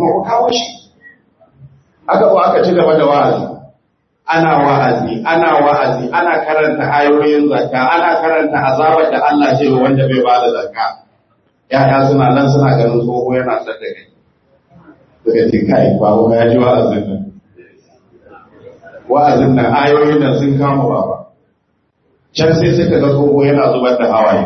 kuma ku kawo shi aka zo aka ci gaba da wa'azi ana wa'azi ana wa'azi ana karanta ayoyin zakka ana karanta azabar da Allah zai wa wanda bai bada zakka yaya suna nan suna ganin tsoho yana sadda kai suka ce kai babu ya ji wa'azin nan wa'azin nan ayoyin nan sun kama baba can sai suka ga tsoho yana zubar da hawaye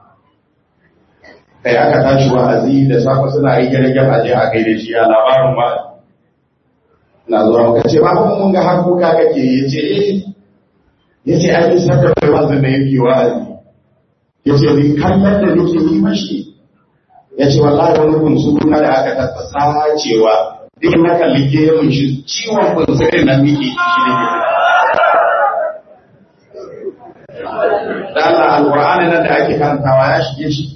kai aka tashi wa'azi da safe suna yi gyargyar aje a kai da shi a labarin wa'azi na zuwa muka ce ba kuma mun ga har kuka kake ya ce eh ya ce ai bisa da kai wa'azin da yake wa'azi ya ce ni kallon da nake yi mashi ya ce wallahi wani bunsu na da aka tattasa cewa duk na kalli gemun shi ciwon bunsurin nan nake shi ne da Allah alƙur'ani nan da ake karantawa ya shige shi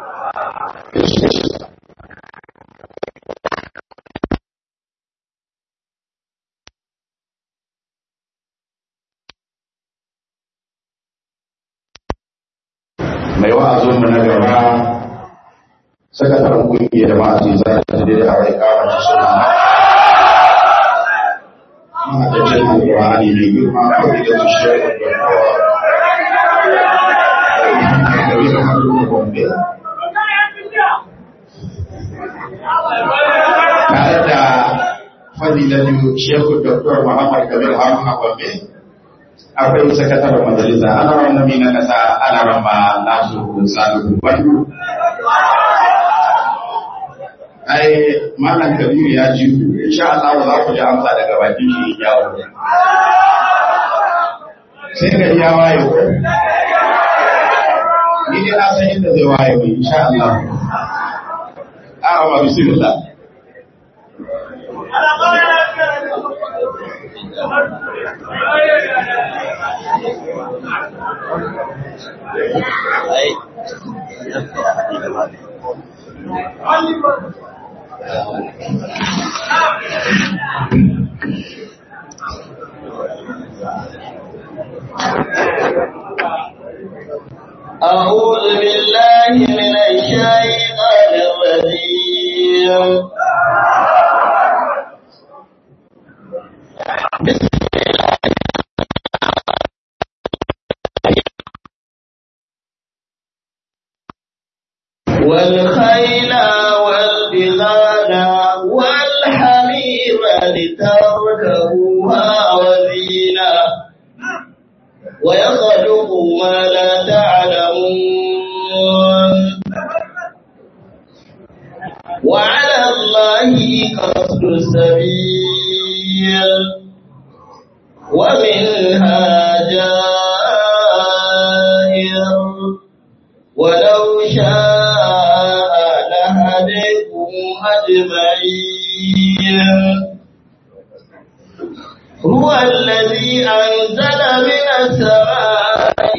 mai wa'azin mu na gaba sakataren kungiyar jama'a ce za ta je da aure kawo ta suna ma da jin alƙur'ani ne girma ko da su shi da kowa tare da fadilatu shekhu dr muhammad kabir haruna gombe akwai sakataren majalisa ana wannan mina kasa ana ramba nasu salihu bandu ai malam kabiru ya ji ku insha Allah za ku ji amsa daga bakin shi ya wuce sai gari ya waye ko ni dai na san inda zai waye mai insha Allah a ma bismillah أعوذ بالله من الشيطان الرجيم بسم الله والخيل والبغال والحمير لتركبوها وزينة ويخلق ما لا تعلمون وعلى الله قصد السبيل ومنها جائر ولو شاء لهديكم أجمعين هو الذي أنزل من السماء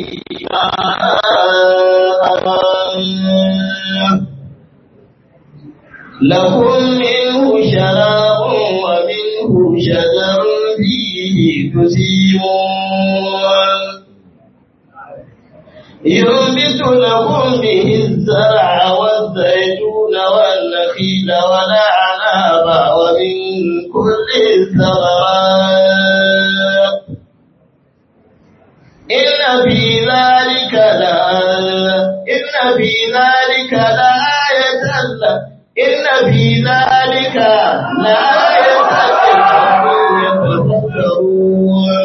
ماء لكم منه شراب ومنه شجر فيه تسيمون ينبت لكم به الزرع والزيتون والنخيل والأعناب ومن كل الثمرات إن في ذلك لآية إن في ذلك لآية إن في ذلك لآية لقوم يتفكرون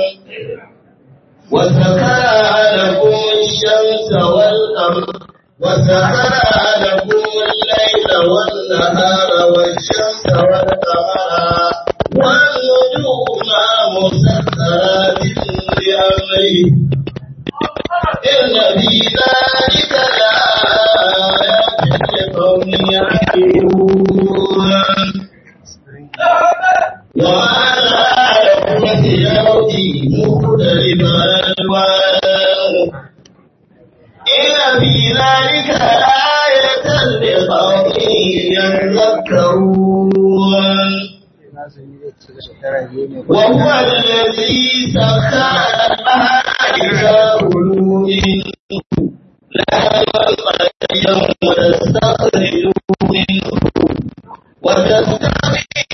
وسخر لكم الشمس والقمر وسخر لكم الليل والنهار والشمس والقمر والنجوم مسخرات بأمره إن في ذلك لآيات لقوم يعقلون وما جعلكم في الأرض مختلفا ألوانه إن في ذلك لآية لقوم يذكرون وهو الذي سخر البحر كلوا منه لا ينقلب وتستخرجوا منه وتستخرجوا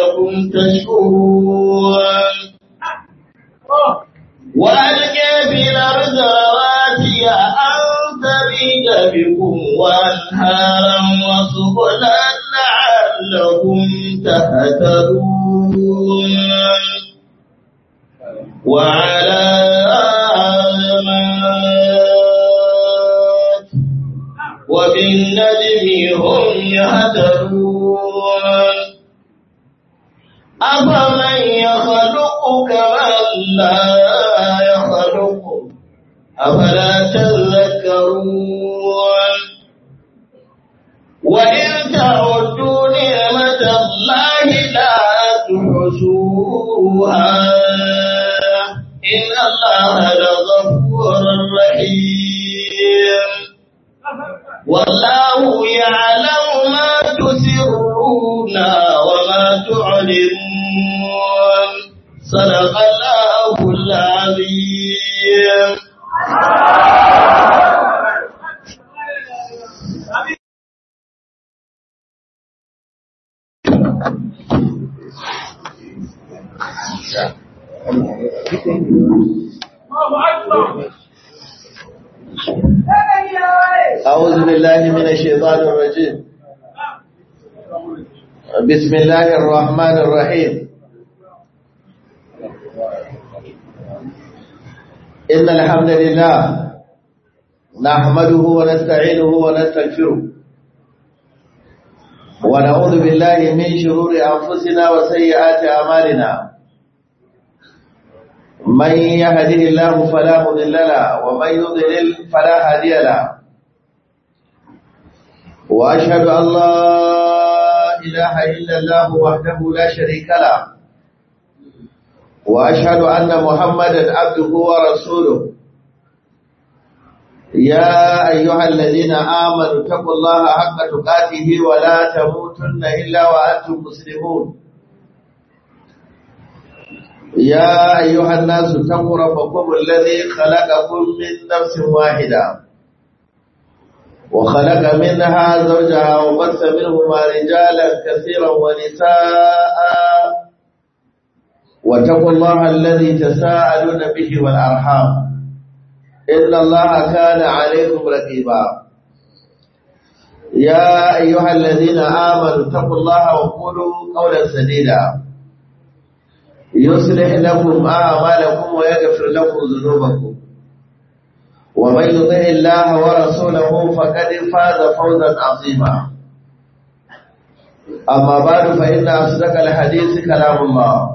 لعلكم تشكرون وألقى في الأرض رواسي أن تميد بكم وأنهارا وسبلا لعلكم تهتدون وعلامات وبالنجم هم يهتدون أفمن يخلق كمن لا يخلق أفلا تذكرون وإن تعدوا نعمة الله لا تحصوها إن الله لغفور رحيم والله يعلم ما تسرون وما تعلنون صدق الله العظيم أعوذ بالله من الشيطان الرجيم بسم الله الرحمن الرحيم إن الحمد لله نحمده ونستعينه ونستغفره ونعوذ بالله من شرور أنفسنا وسيئات أعمالنا من يهده الله فلا مضل له ومن يضلل فلا هادي له وأشهد أن لا إله إلا الله وحده لا شريك له وأشهد أن محمدا عبده ورسوله يا أيها الذين آمنوا اتقوا الله حق تقاته ولا تموتن إلا وأنتم مسلمون يا أيها الناس اتقوا ربكم الذي خلقكم من نفس واحدة وخلق منها زوجها وبث منهما رجالا كثيرا ونساء واتقوا الله الذي تساءلون به والأرحام إن الله كان عليكم رقيبا يا أيها الذين آمنوا اتقوا الله وقولوا قولا سديدا يصلح لكم أعمالكم ويغفر لكم ذنوبكم ومن يطع الله ورسوله فقد فاز فوزا عظيما أما بعد فإن أصدق الحديث كلام الله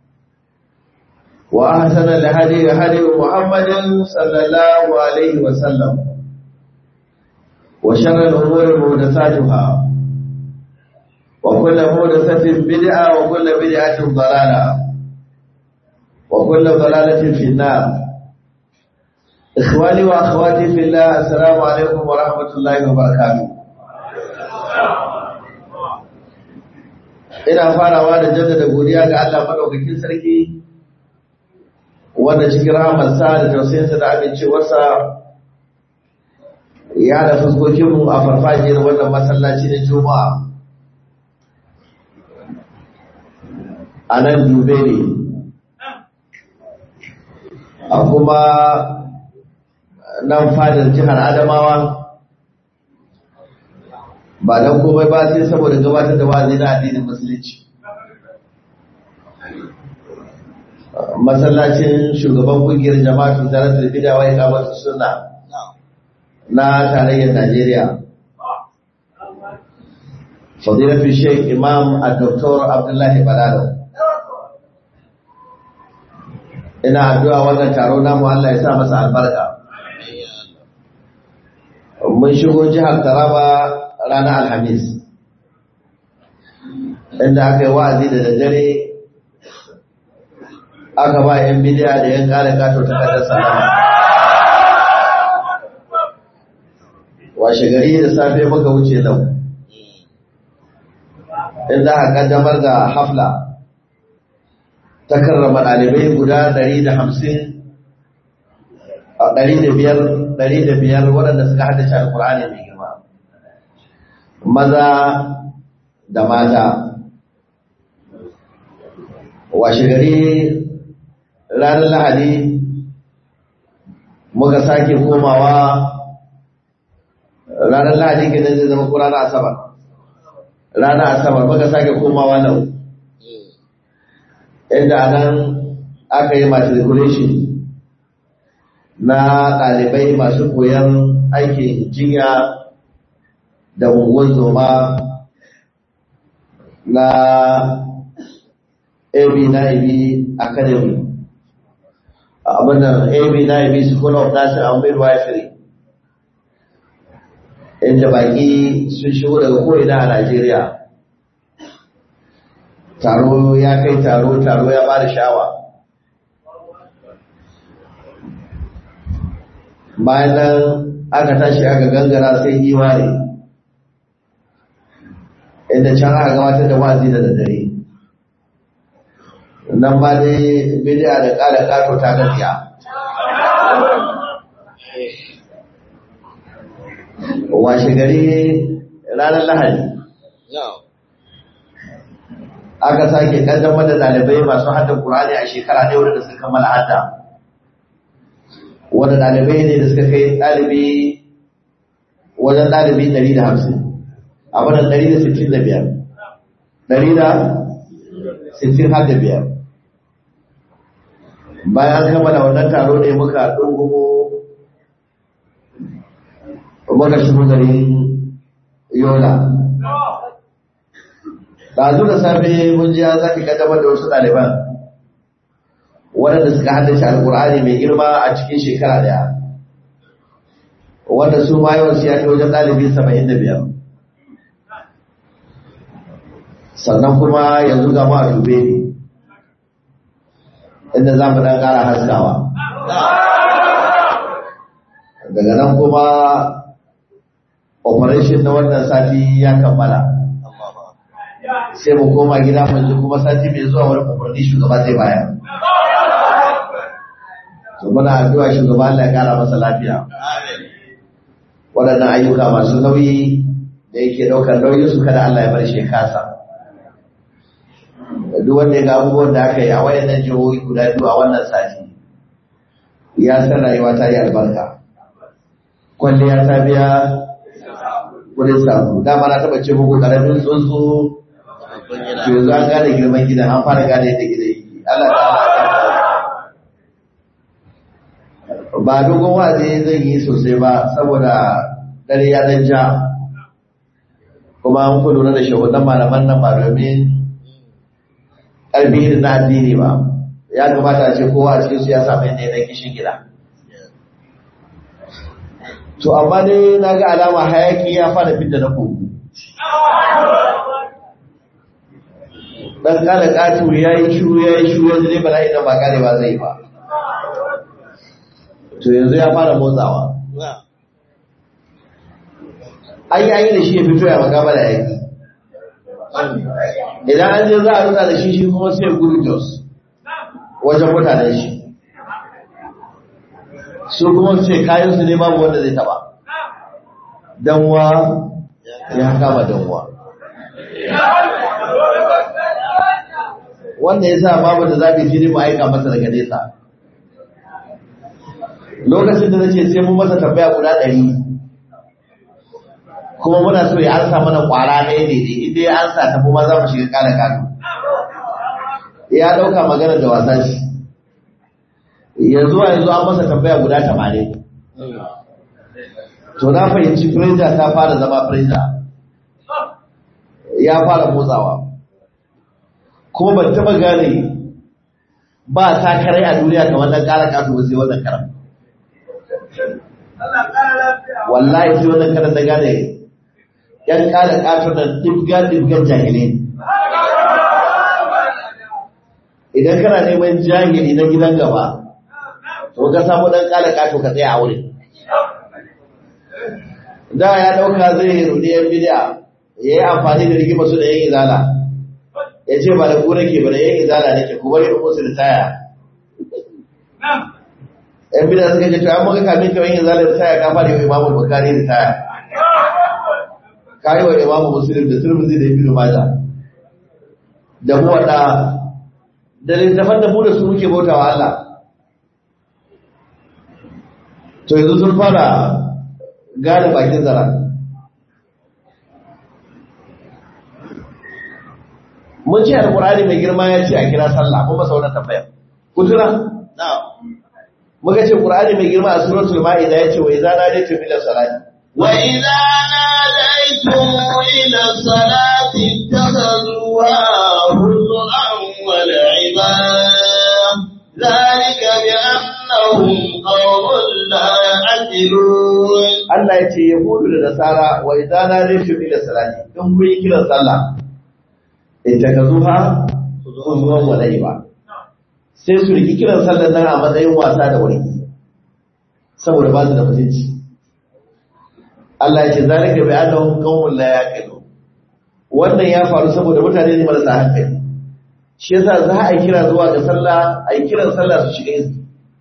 وأحسن الهدي هدي محمد صلى الله عليه وسلم وشر الأمور محدثاتها وكل محدثة بدعة وكل بدعة ضلالة وكل ضلالة في النار إخواني وأخواتي في الله السلام عليكم ورحمة الله وبركاته ina farawa da jaddada godiya ga Allah madaukakin sarki wanda cikin rahamarsa da tausayinsa da amincewarsa ya da fuskokinmu a farfajiyar wannan masallaci na juma'a a nan dube ne a kuma nan fadar jihar adamawa ba don komai ba sai saboda gabatar da wazi na addinin musulunci masallacin shugaban kungiyar jama'atu zaratul bid'a wa iqamatu sunna na tarayyar Najeriya fadilatu Sheikh Imam Dr. Abdullahi Balalo ina addu'a wannan taro namu Allah ya sa masa albarka mun shigo jihar Taraba ranar Alhamis inda aka yi wa'azi da daddare aka ba yan bidiya da yan kare kato ta kadar salama washe gari da safe muka wuce nan inda aka kaddamar da hafla ta karrama ɗalibai guda ɗari da hamsin a ɗari da biyar ɗari da biyar waɗanda suka haddace alƙur'ani mai girma maza da mata washe gari ranar lahadi muka sake komawa ranar lahadi ke zai zama ko ranar asabar ranar asabar muka sake komawa nan inda nan aka yi matriculation na ɗalibai masu koyon aikin jinya da unguwar zoma na AB Naibi Academy abinan AB Naibi School of Nursing and Midwifery inda baki sun shigo daga ko'ina a Najeriya taro ya kai taro taro ya ba da shawa bayan nan aka tashi aka gangara sai iware inda can aka gabatar da wazi da daddare nan ma dai bidiya da ƙara ƙato ta gaskiya washe gari ranar lahadi aka sake kaddamar da ɗalibai masu hadda ƙur'ani a shekara ne wadda suka kammala hadda wanda ɗalibai ne da suka kai ɗalibi wajen ɗalibi ɗari da hamsin abin ɗari da sittin da biyar ɗari da sittin har da biyar bayan an kammala wannan taro ne muka ɗungumo muka shigo garin yola ɗazu da safe mun ji an zaki kaddamar da wasu ɗaliban waɗanda suka haddace alƙur'ani mai girma a cikin shekara ɗaya wanda su ma yawan su ya kai wajen ɗalibi saba'in da biyar sannan kuma yanzu ga mu a dube ne inda za mu ɗan ƙara haskawa daga nan kuma operation na wannan sati ya kammala sai mu koma gida mu ji kuma sati mai zuwa wani umarni shugaba zai bayar to muna addu'a shugaba Allah ya kara masa lafiya waɗannan ayyuka masu nauyi da yake ɗaukar nauyin su kada Allah ya bar shi kasa duk wanda ya ga abubuwan da aka yi a wayannan jihohi guda biyu a wannan sati ya san rayuwa ta yi albarka kwalliya ta biya kudin samu dama na taɓa ce muku ƙaramin tsuntsu to yanzu an gane girman gidan an fara gane yadda gidan yake Allah ta ba dogon wa'azi zan yi sosai ba saboda dare ya dan ja kuma an ku lura da shahudan malaman nan ba domin ƙarfi na addini ba ya kamata a ce kowa a cikin su ya samu yadda yana kishin gida to amma dai na ga alama hayaki ya fara fita na kogo dan kala katu ya yi shuru ya yi shuru yanzu dai bala'i nan ba karewa zai ba to yanzu ya fara motsawa an yi da shi ya fito ya magama da yaki idan an je za a rutsa da shi shi kuma sai gudu jos wajen mutanen shi su kuma su ce kayansu ne babu wanda zai taba danwa ya kama danwa wanda ya sa babu da zaɓi jini mu aika masa daga nesa lokacin da nace sai mun masa tambaya guda ɗari kuma muna so ya ansa mana ƙwara ɗaya daidai inda ya ansa ta kuma za mu shiga ƙara kano ya ɗauka magana da wasa shi yanzu a yanzu an masa tambaya guda tamanin to na fahimci pressure ta fara zama pressure ya fara motsawa kuma ban taba gane ba takarai a duniya kamar nan ƙara kasu ba sai wannan karan wallahi sai wannan karan da gane yan ƙara kasu da dibga dibgan jahilai idan kana neman jahili na gidan gaba to ka samu dan ƙara kasu ka tsaya a wurin da ya ɗauka zai rudi yan bidiya ya yi amfani da rigima su da yan izala ya ce ba da ku nake ba da yan izala nake ku bari musu da taya yan bidiya suka ce to an maka kamin ka yan izala da taya ka fara yi wa imamu bukari da taya ka yi wa imamu musulun da turmuzi da ibnu maja da muwaɗa da littafan da mu da su muke bautawa Allah to yanzu sun fara gane bakin zara mun ce alkur'ani mai girma ya ce a kira sallah kuma sauran tambaya kutura muka ce qur'ani mai girma a suratul ma'ida ya ce wa idza nadaytum ila salati وإذا ناديتم إلى الصلاة اتخذوها هزءا ولعبا ذلك بأنهم قوم لا يعقلون Allah ya ce yahudu da nasara wa idza nadaytum ila salati in kun yi kiran sallah ittakazuha huzwan wa laiba sai su riki kiran sallar nan a matsayin wasa da wani saboda ba su da mutunci Allah ya ce zalika bi annahum qaumun la yaqilun wannan ya faru saboda mutane ne marasa hankali shi yasa za a yi kira zuwa ga sallah a yi kiran sallah su shiga izini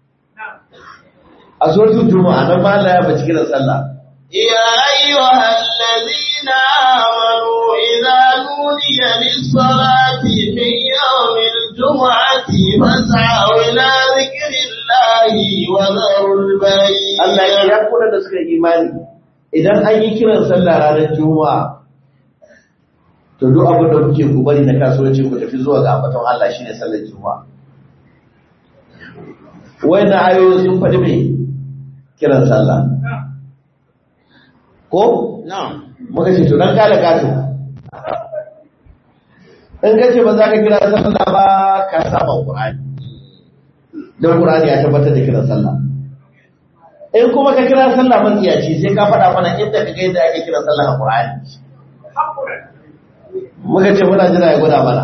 a suratul juma'a nan ma Allah ya bace kiran sallah يا أيها الذين آمنوا إذا نودي للصلاة من يوم الجمعة فاسعوا إلى ذكر الله وذروا البيع Allah ya ya kula da suka yi imani idan an yi kiran sallah ranar juma'a to duk abin da kuke ku bari na kasuwanci ku tafi zuwa ga ambaton Allah shine sallar juma'a wayannan ayoyi sun faɗi mai kiran sallah ko نعم muka ce to dan kala gato in kace ba za ka kira sallah ba ka saba qur'ani dan qur'ani ya tabbatar da kiran sallah in kuma ka kira sallah matsiyaci sai ka faɗa mana inda ka ga yadda ake kira sallah a qur'ani muka ce muna jira ya gwada mana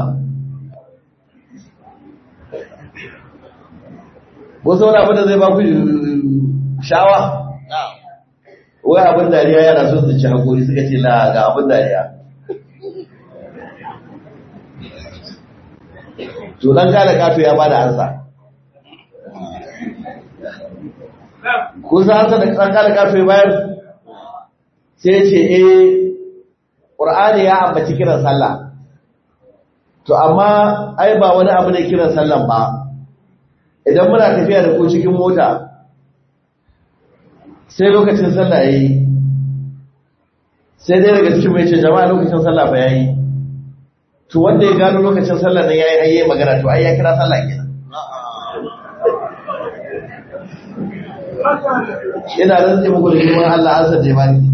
wasu wani abin da zai ba ku shawa نعم wai abin dariya yana so su ci hakuri suka ce la ga abin dariya to dan kala kato ya bada ansa ko sa ansa da dan kala kato ya bayar sai ya ce eh qur'ani ya ambaci kiran sallah to amma ai ba wani abu ne kiran sallan ba idan muna tafiya da ku cikin mota sai lokacin sallah yayi sai dai daga cikin mai ce jama'a lokacin sallah ba yayi to wanda ya gano lokacin sallah nan yayi hayye magana to ai ya kira sallah kenan ina rantsi muku da girman Allah an sace ba ni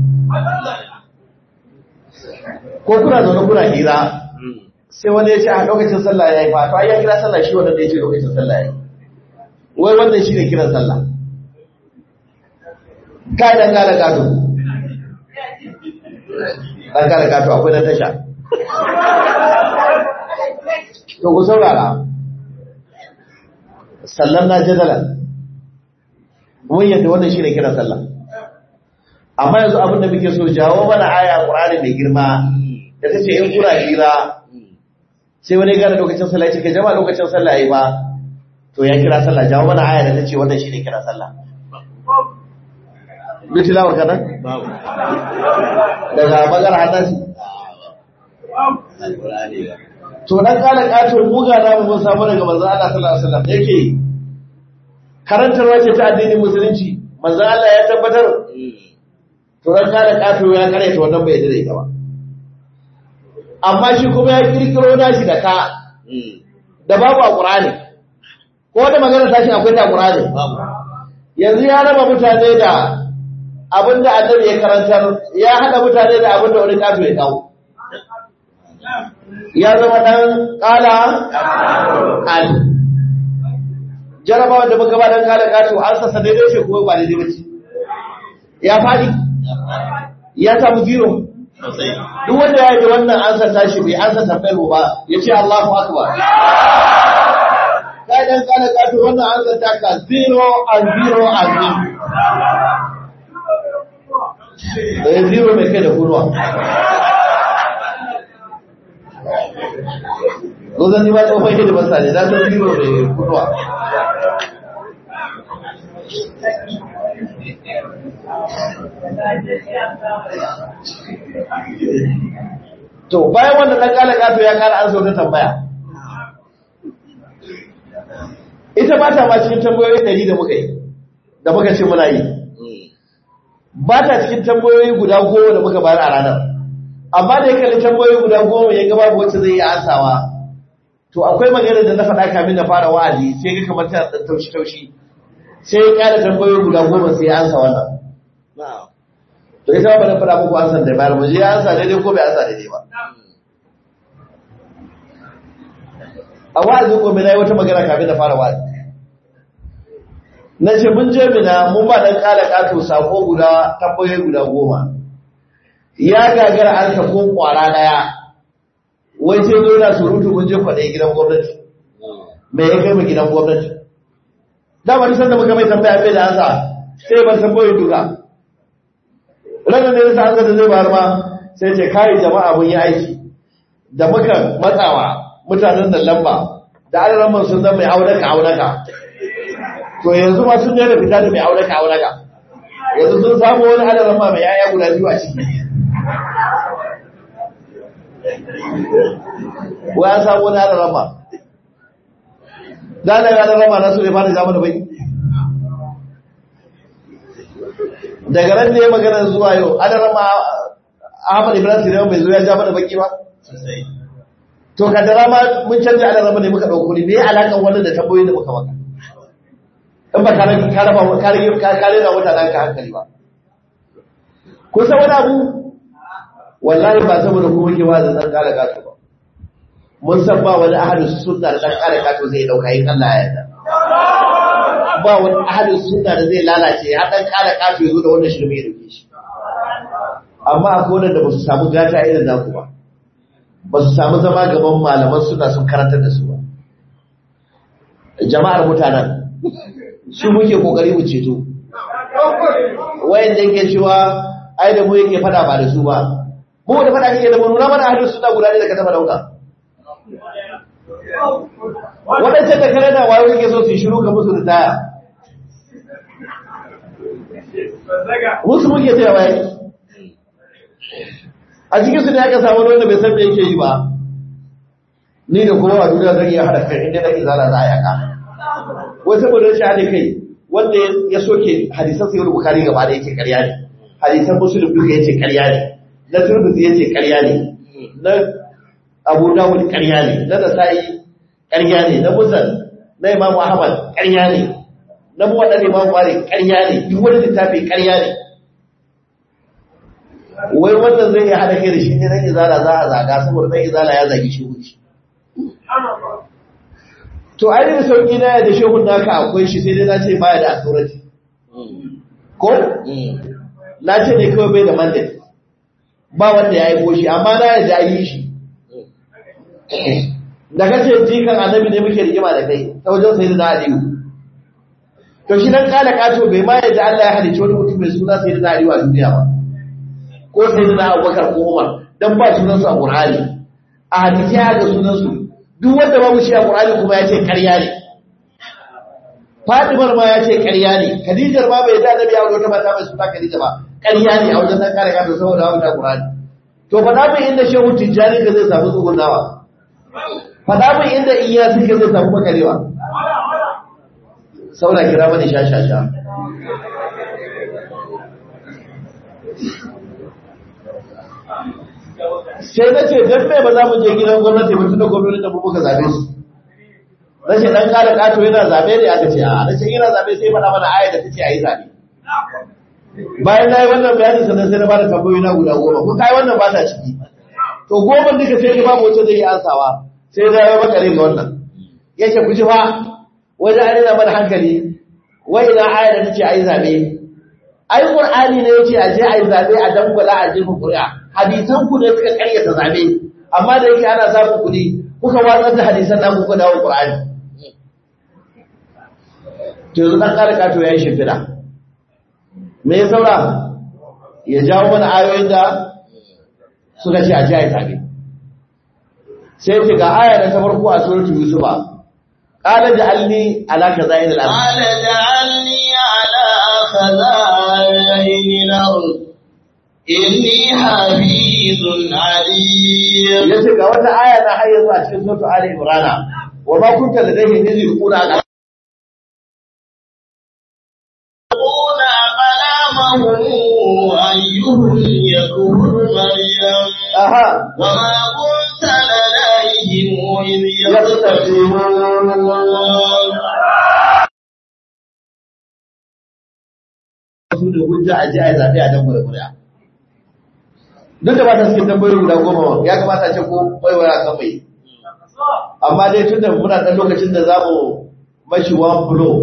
ko kuna zaune kuna hira sai wanda ya ce a lokacin sallah yayi fa to ai ya kira sallah shi wanda ya ce lokacin sallah yayi wai wannan shi ne kiran sallah kai dan gada gado dan gada gado akwai na tasha to ku saurara sallan na jadalan mun yadda wannan shi ne kiran sallah amma yanzu abin da muke so jawo mana aya qur'ani mai girma da tace in kura hira sai wani gane lokacin sallah ya ce kai jama'a lokacin sallah yayi ba to ya kira sallah jawo mana aya da tace wannan shi ne kira sallah bi tilawar kadan babu daga bagar hadasi alqur'ani ba to dan kala kato buga da mun samu daga manzon Allah sallallahu alaihi wasallam yake karantarwa ce ta addinin musulunci manzon Allah ya tabbatar to dan kala kato ya kare ta wannan bai dade ba amma shi kuma ya kirkiro nashi da ka da babu a Qur'ani ko da magana tashi akwai ta Qur'ani babu yanzu ya raba mutane da abinda annabi ya karantar ya hada mutane da abinda wani kato ya kawo ya zama dan kala al jarabawa da muka ba dan kala kato an sassa daidai ce ko ba daidai ba ce ya fadi ya samu zero sosai duk wanda ya yi wannan an sa tashi bai an sa tambayar ba ya ce Allahu akbar kai dan kala kato wannan an sa taka zero and zero and zero eh zero mai kai da kurwa ko zan yi ba tsofai da basa ne na san zero mai kurwa to bayan wannan dan kala kato ya kara an sauka tambaya ita ba ta ma cikin tambayoyi ɗari da muka yi da muka ce muna yi ba ta cikin tambayoyi guda goma da muka bayar a ranar amma da ya kalli tambayoyi guda goma ya gaba wacce zai yi ansawa to akwai magana da na faɗa kamin na fara wa'azi sai ga kamar ta da taushi taushi sai ya ƙara tambayoyi guda goma sai ya ansa wannan to ita ba na faɗa muku ansan da bayar mu je ya ansa daidai ko bai ansa daidai ba a wa'azin gobe na yi wata magana kafin da fara wa'azi na ce mun je mina mun ba dan kala kato sako guda tambayoyi guda goma ya gagara an ka ko kwara daya wai sai zo na surutu mun je kwaɗe gidan gwamnati me ya kai mu gidan gwamnati da wani sanda muka mai tambaya bai da ansa sai ban tambayoyi duka ranar da ya sa an da zai bayar ma sai ce kai jama'a mun yi aiki da muka matsawa mutanen da lamba da alaramman sun zama mai aunaka aunaka to yanzu ma sun daina fita da mai aunaka aunaka yanzu sun samu wani alaramma mai yaya guda biyu a ciki wa ya samu wani alaramma da na yi alaramma na su ne fara zama da bai daga ran da ya magana zuwa yau alaramma ahmad ibrahim sirewa bai zo ya ja mana baki ba to ka da rama mun canja ala rama ne muka dauko ne me alakan wannan da tambayoyin da muka maka in ba ka rage ka raba ka rage ka kare da mutanen ka hankali ba ko san wani abu wallahi ba saboda kuma ke wa da dan kare gato ba mun san ba wani ahadus sunna da dan kare gato zai dauka yin Allah ya yarda ba wani ahadus sunna da zai lalace har dan kare gato ya zo da wannan shirme ya dauke shi amma akwai wanda ba su samu gata irin naku ba ba su samu zama gaban malaman suna sun karantar da su ba jama'ar mutanen su muke kokari mu ceto wayan da yake cewa ai da mu yake fada ba da su ba mu da fada kake da mu nuna mana hadin suna guda ne da ka taba dauka wadancan da kare da wayo yake so su yi shiru ga musu da taya musu muke taya wayan a cikin su ne aka samu wanda bai san me yake yi ba ni da kuma a duniya zan iya hada kai inda nake zala za a yaka wai saboda shi hada kai wanda ya soke hadisan sayyid bukhari gaba da yake ƙarya ne hadisan muslim duka yace ƙarya ne na turmuzi yace ƙarya ne na abu dawud ƙarya ne na nasai ƙarya ne na musan na imamu ahmad ƙarya ne na muwaɗa imamu malik ƙarya ne duk wani littafi ƙarya ne wai wannan zai iya haɗa kai da shi ne dan izala za a zaga saboda dan izala ya zagi shi wuce to ainihin sauƙi na da shehun naka akwai shi sai dai na ce baya da authority ko na ce ne kawai bai da mandate ba wanda ya yi shi amma na yadda yi shi da kace jikan annabi ne muke rigima da kai ta wajen sai da aliyu to shi dan kala kato bai ma yadda Allah ya halicci wani mutum mai suna sai da aliyu a duniya ba ko sai da abubakar ko umar dan ba sunan su a qur'ani a hadisi ya ga sunan su duk wanda babu shi a qur'ani kuma ya ce ƙarya ne Fadimar ma ya ce ƙarya ne Khadijar ma bai da annabi ya aure wata mata mai suna Khadija ba ƙarya ne a wajen dan kare kato saboda wannan qur'ani to faɗa min inda shehu tijjani ka zai samu tsugunawa faɗa min inda iya suka zai samu makarewa saura kira mani sha-sha-sha sai na ce don mai ba za mu je gidan gwamnati mutu da gwamnati da muka zabe su na ce ɗan ƙara ƙato yana zabe ne aka ce a na ce yana zabe sai faɗa mana aya da ta ce a yi zabe bayan na yi wannan bayani sannan sai na ba da tambayoyi na guda goma kun kai wannan ba ta ciki to goma duka sai ka babu wacce zai yi ansawa sai da ya makare ga wannan yake ku ji fa wajen an rina mana hankali wai idan aya da tace ayi zabe ai qur'ani ne yace a je ayi zabe a dangwala a jefa qur'a hadisan ku ne suka karyata zabe amma da yake ana samun kuɗi kuka watsar da hadisan nan kuka dawo qur'ani to yanzu dan kare kato yayi shimfiɗa me ya saura ya jawo mana ayoyin da suka ce a ji ayi zabe sai ce ga aya da ta farko a suratul yusufa قال جعلني على خزائن الأرض قال جعلني على خزائن الأرض إني حفيظ عليم yace ga wata aya na har yanzu a cikin suratul ali imran wa ma kunta ladayhim iz yulquna aha وما كنت لديهم إذ يختصمون su da hujja a ji a zaɓe a dan kuri'a duk da ba ta cikin tambayoyi guda goma ya kamata a ce ko waiwaya kan mai amma dai tun da muna ɗan lokacin da za mu mashi one blow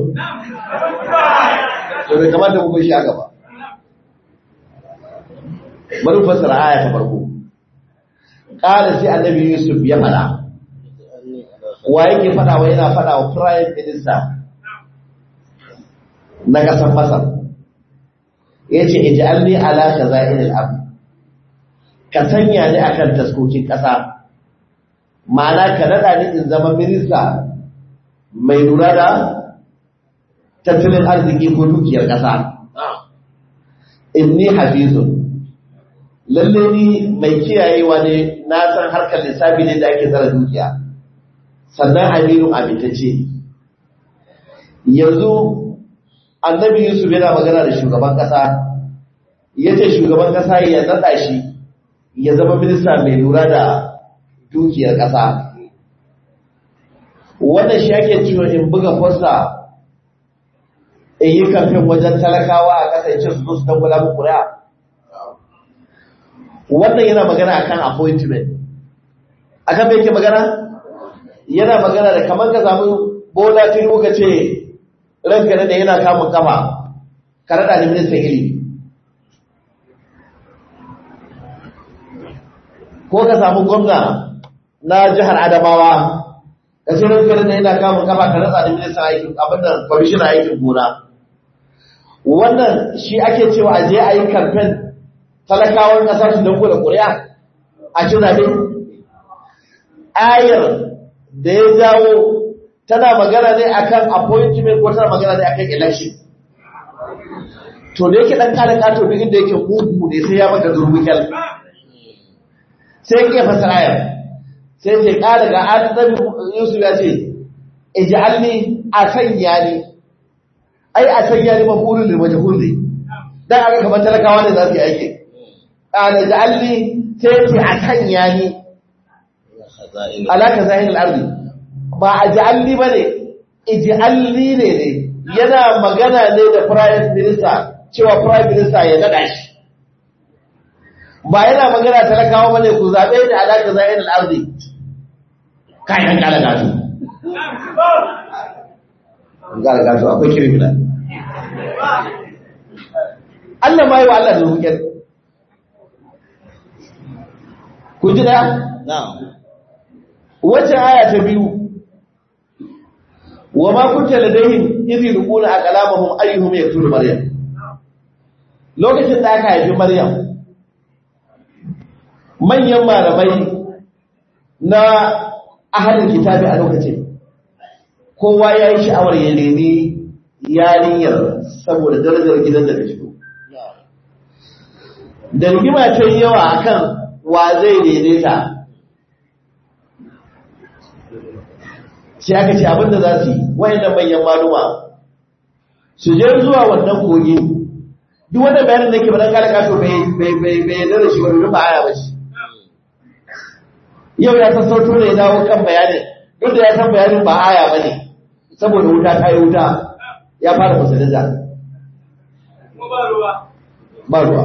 to bai kamata mu bai shi a gaba bari mu fassara aya ta farko ƙara sai annabi yusuf ya faɗa wa yake faɗa wa yana faɗa wa prime minister na ƙasar masar ya ce ij'alni ala khaza'inil ard ka sanya ni akan taskokin ƙasa ma'ana ka nada ni in zama minista mai lura da tattalin arziki ko dukiyar ƙasa inni hafizun lalle ni mai kiyayewa ne na san harkar lissafi ne da ake tsara dukiya sannan aminu amintacce yanzu annabi yusuf yana magana da shugaban kasa ya ce shugaban kasa ya naɗa shi ya zama minista mai lura da dukiyar kasa wannan shi ake cewa in buga fosta in yi kamfen wajen talakawa a kasance su zo su dangwala mu kuri'a wannan yana magana akan appointment akan me yake magana yana magana da kamar ka samu bola tinubu ka ce ranka da yana kamun kafa ka rada da ministan ilimi ko ka samu gwamna na jihar adamawa ka ce ranka da yana kamun kafa ka rada da ministan aikin abin da kwamishin aikin gona wannan shi ake cewa a je a yi kamfen talakawan ƙasa su dango da ƙuri'a a ci zaɓe ayar da ya jawo tana magana ne akan appointment ko tana magana ne akan election to da yake dan kada kato duk inda yake mugu ne sai ya maka durbukel sai ke fasara ayar sai sai kada ga annabi Yusuf ya ce ij'alni asanya ni ai asanya ni mafulun lil majhul ne dan aka kamar talakawa ne za su yi aiki qala ij'alni sai ce asanya ni alaka zahiril ardi ba a ji'alli ba ne, iji'alli ne ne, yana magana ne da Prime Minister cewa Prime Minister ya naɗa shi. Ba yana magana talakawa ba ne ku zaɓe da alaƙa zayen al'arzi, kayan ƙalagatu. Ƙalagatu akwai kirmina. Allah ma yi wa Allah da rukiyar. Ku ji ɗaya? Wacce aya ta biyu, wa ma kunta ladayhim idh yulquna aqlamahum ayyuhum yaqtulu maryam lokacin da aka haifi maryam manyan malamai na ahalin kitabi a lokacin kowa ya yi sha'awar ya nemi yarinyar saboda darajar gidan da ta fito da rigima ta yi yawa akan wa zai daidaita sai aka ce abinda za su yi wayannan manyan maluma su je zuwa wannan kogi duk wanda bayanin da ke bayan kala kato bai yarda da shi wani rufa aya ba shi yau ya san sauto ne ya dawo kan bayanin duk da ya san bayanin ba aya ba ne saboda wuta ta yi wuta ya fara musulunta ba ruwa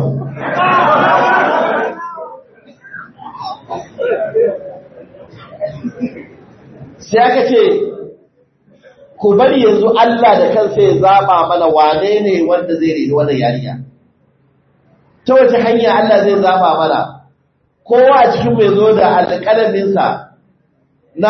sai aka ce ku bari yanzu Allah da kansa ya zaba mana wane ne wanda zai reni wannan yarinya ta wace hanya Allah zai zaba mana kowa a cikin mai zo da alƙalaminsa na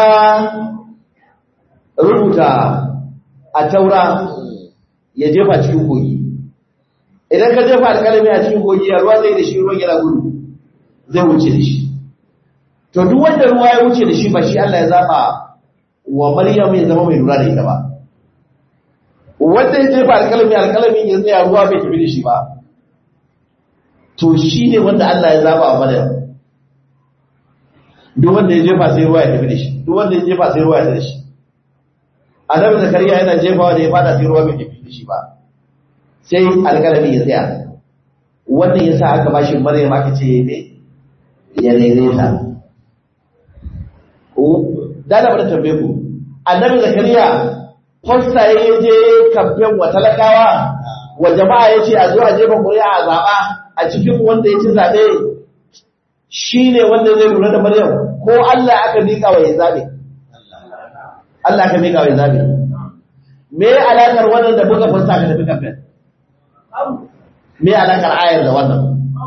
rubuta a taura ya jefa cikin kogi idan ka jefa alƙalami a cikin kogi ya ruwa zai da shi ruwan yana gudu zai wuce da shi to duk wanda ruwa ya wuce da shi ba shi Allah ya zaba wa Maryam ya zama mai lura da ita ba wanda ya jefa alƙalami alƙalami ya tsaya ruwa bai tafi da shi ba to shi ne wanda Allah ya zaba wa Maryam duk wanda ya jefa sai ruwa ya tafi da shi duk wanda ya jefa sai ruwa ya tafi da shi annabi zakariya yana jefawa da ya fada sai ruwa bai tafi da shi ba sai alƙalami ya tsaya wannan yasa aka bashi Maryam aka ce me ya daidaita da na bada tambaye ku annabi zakariya posta ya je kamfen wa talakawa wa jama'a ya ce a zo a jefa ƙuri'a a zaɓa a cikin wanda ya ci zaɓe shi ne wanda zai lura da maryam ko Allah aka miƙa wa ya zaɓe Allah aka miƙa wa ya zaɓe me alaƙar wannan da buga posta ka tafi kamfen me alaƙar ayar da wannan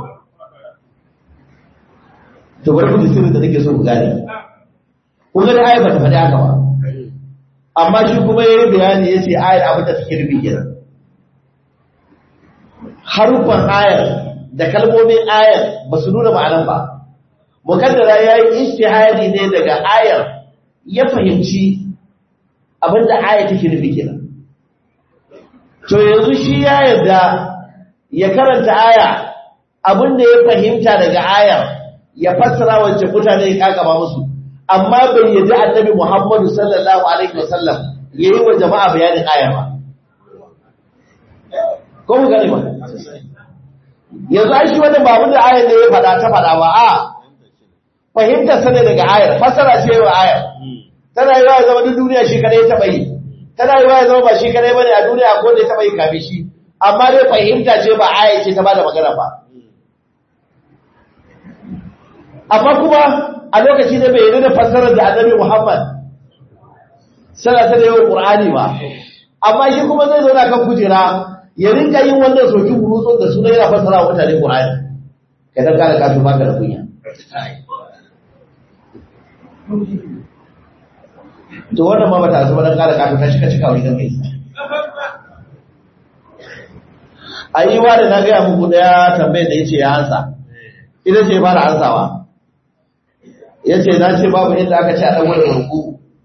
to bari ku ji sirrin da nake so ku gane kun ga ayar ba ta faɗi haka ba amma shi kuma yayi bayani yace ayar abin da take nufi kenan harufan ayar da kalmomin ayar ba su nuna ma'anan ba mukaddara yayi ijtihadi ne daga ayar ya fahimci abin da ayar take nufi kenan to yanzu shi ya yarda ya karanta aya abin da ya fahimta daga ayar ya fassara wacce mutane ya kakaba musu amma bai yadda annabi Muhammadu sallallahu alaihi wasallam yayi wa jama'a bayanin aya ba ko mu gane ba yanzu ai shi wannan babu da ayar da ya fada ta fada ba a fahimta sane daga ayar fassara ce wa ayar tana yi wa zama duk duniya shi kadai ta bai tana yi wa zama ba shi kadai bane a duniya ko da ta bai kafin shi amma dai fahimta ce ba aya ce ta bada magana ba amma kuma a lokaci da bai yi da fassarar da annabi Muhammad sallallahu alaihi wasallam Qur'ani ba amma shi kuma zai zauna kan kujera ya rinka yin wannan soki burutsun da suna yana fassara wa mutane Qur'ani kai dan kana kasu baka da kunya to wannan ma bata zuba dan kana kasu ta shika cika wuri dan kai ayi wa da na ga muku daya tambayar da yace ya ansa ita ce fara ansawa ya ce na ce babu inda aka ce a ɗan wani ruku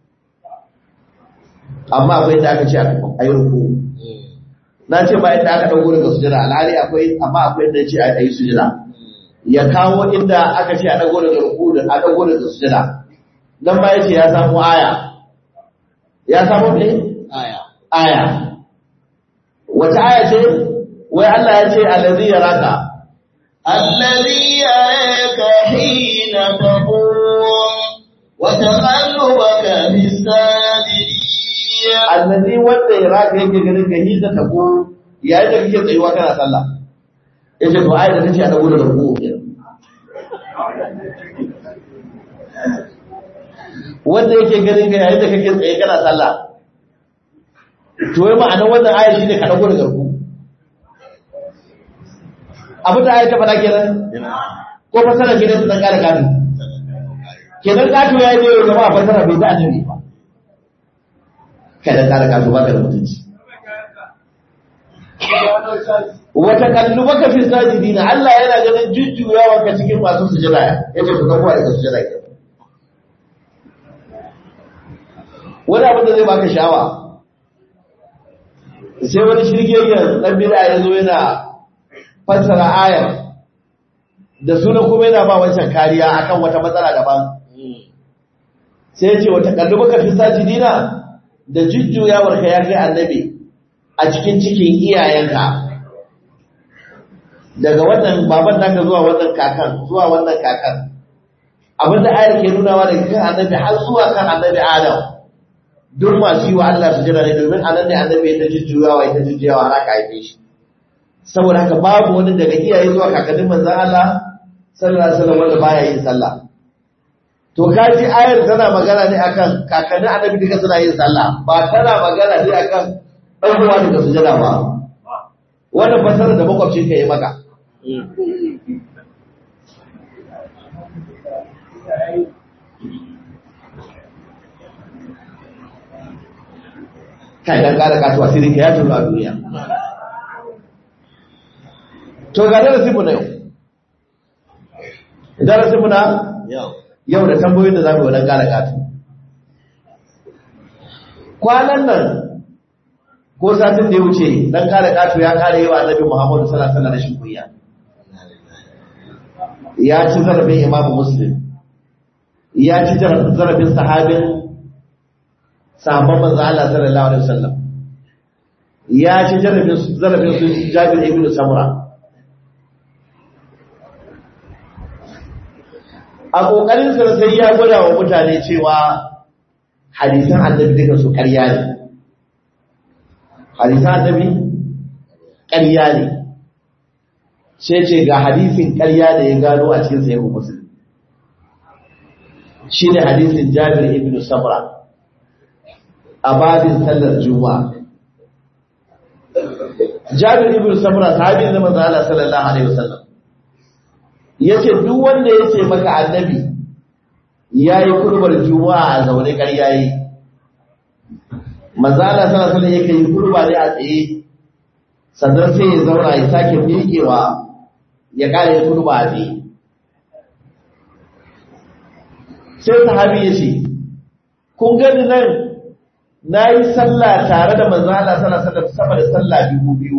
amma akwai inda aka ce a yi ruku na ce ba inda aka ɗan daga sujada alhali akwai amma akwai inda ce a yi sujada ya kawo inda aka ce a ɗan daga ruku da a ɗan daga sujada nan ma ya ce ya samu aya ya samu me aya aya wata aya ce wai Allah ya ce allazi yaraka الذي يراك حين تقوم وتقلبك في الساجدين allazi wanda ya raka yake ganin ka yi da tabo yayin da kake tsayuwa kana sallah yace to ayat da tace a dago da ruku wanda yake ganin ka yayin da kake tsaye kana sallah to wai ma'anar wannan ayat shine ka dago da ruku abin da ayat ta faɗa kenan ko fasara gidan su dan kare gado kenan gado ya yi ne gaba fasara bai ta annabi ba kada kare gado ba ka da mutunci wata kalluba ka fi sajidina Allah yana ganin jujjuyawa ka cikin masu sujada yace ku zama daga sujada ke wani abin da zai baka sha'awa sai wani shirgegen dan bid'a ya zo yana fassara ayar da sunan kuma yana ba wancan kariya akan wata matsala daban sai ya ce wata kalluba ka fi sajidina da jujjuyawar ka ya kai annabi a cikin cikin iyayenka daga wannan baban naka zuwa wannan kakan zuwa wannan kakan abinda ayar ke nunawa daga kan annabi har zuwa kan annabi adam duk masu yi wa Allah su jira ne domin anan ne annabi ya ta jujjuyawa ya ta jujjuyawa har aka haife shi saboda haka babu wani daga iyaye zuwa kakannin manzon Allah sallallahu alaihi wasallam wanda baya yin sallah to kaji ayar tana magana ne akan kakannin annabi duka suna yin sallah ba tana magana ne akan dan uwa daga sujada ba wannan fasara da makwabcin ka yi maka kai dan kara kasuwa sirri ka ya turo a duniya to ga darasin mu na yau darasin mu na yau yau da tambayoyin da za mu yi wadan kara katu kwanan nan ko satin da ya wuce dan kare katu ya kare yawa annabi Muhammadu sallallahu alaihi wasallam rashin kunya ya ci zarafin Imam Muslim ya ci zarafin sahabin sahabban manzo Allah sallallahu alaihi wasallam ya ci zarafin zarafin su Jabir ibn Samura a ƙoƙarinsa sai ya gwada wa mutane cewa hadisan annabi duka su ƙarya ne hadisan annabi ƙarya ne sai ce ga hadisin ƙarya da ya gano a cikin sahihu muslim shine hadisin Jabir ibn Samra a babin sallar Juma'a Jabir ibn Samra sahabi ne manzo Allah sallallahu alaihi wasallam yace duk wanda yace maka annabi yayi kurbar Juma'a a zaune ƙarya yi manzo Allah sallallahu alaihi wasallam yake yi kurba ne a tsaye sannan sai ya zauna ya sake miƙewa ya kare kurba a tsaye sai sahabi ya ce kun gani nan na yi sallah tare da manzo Allah sallallahu alaihi wasallam sama da sallah dubu biyu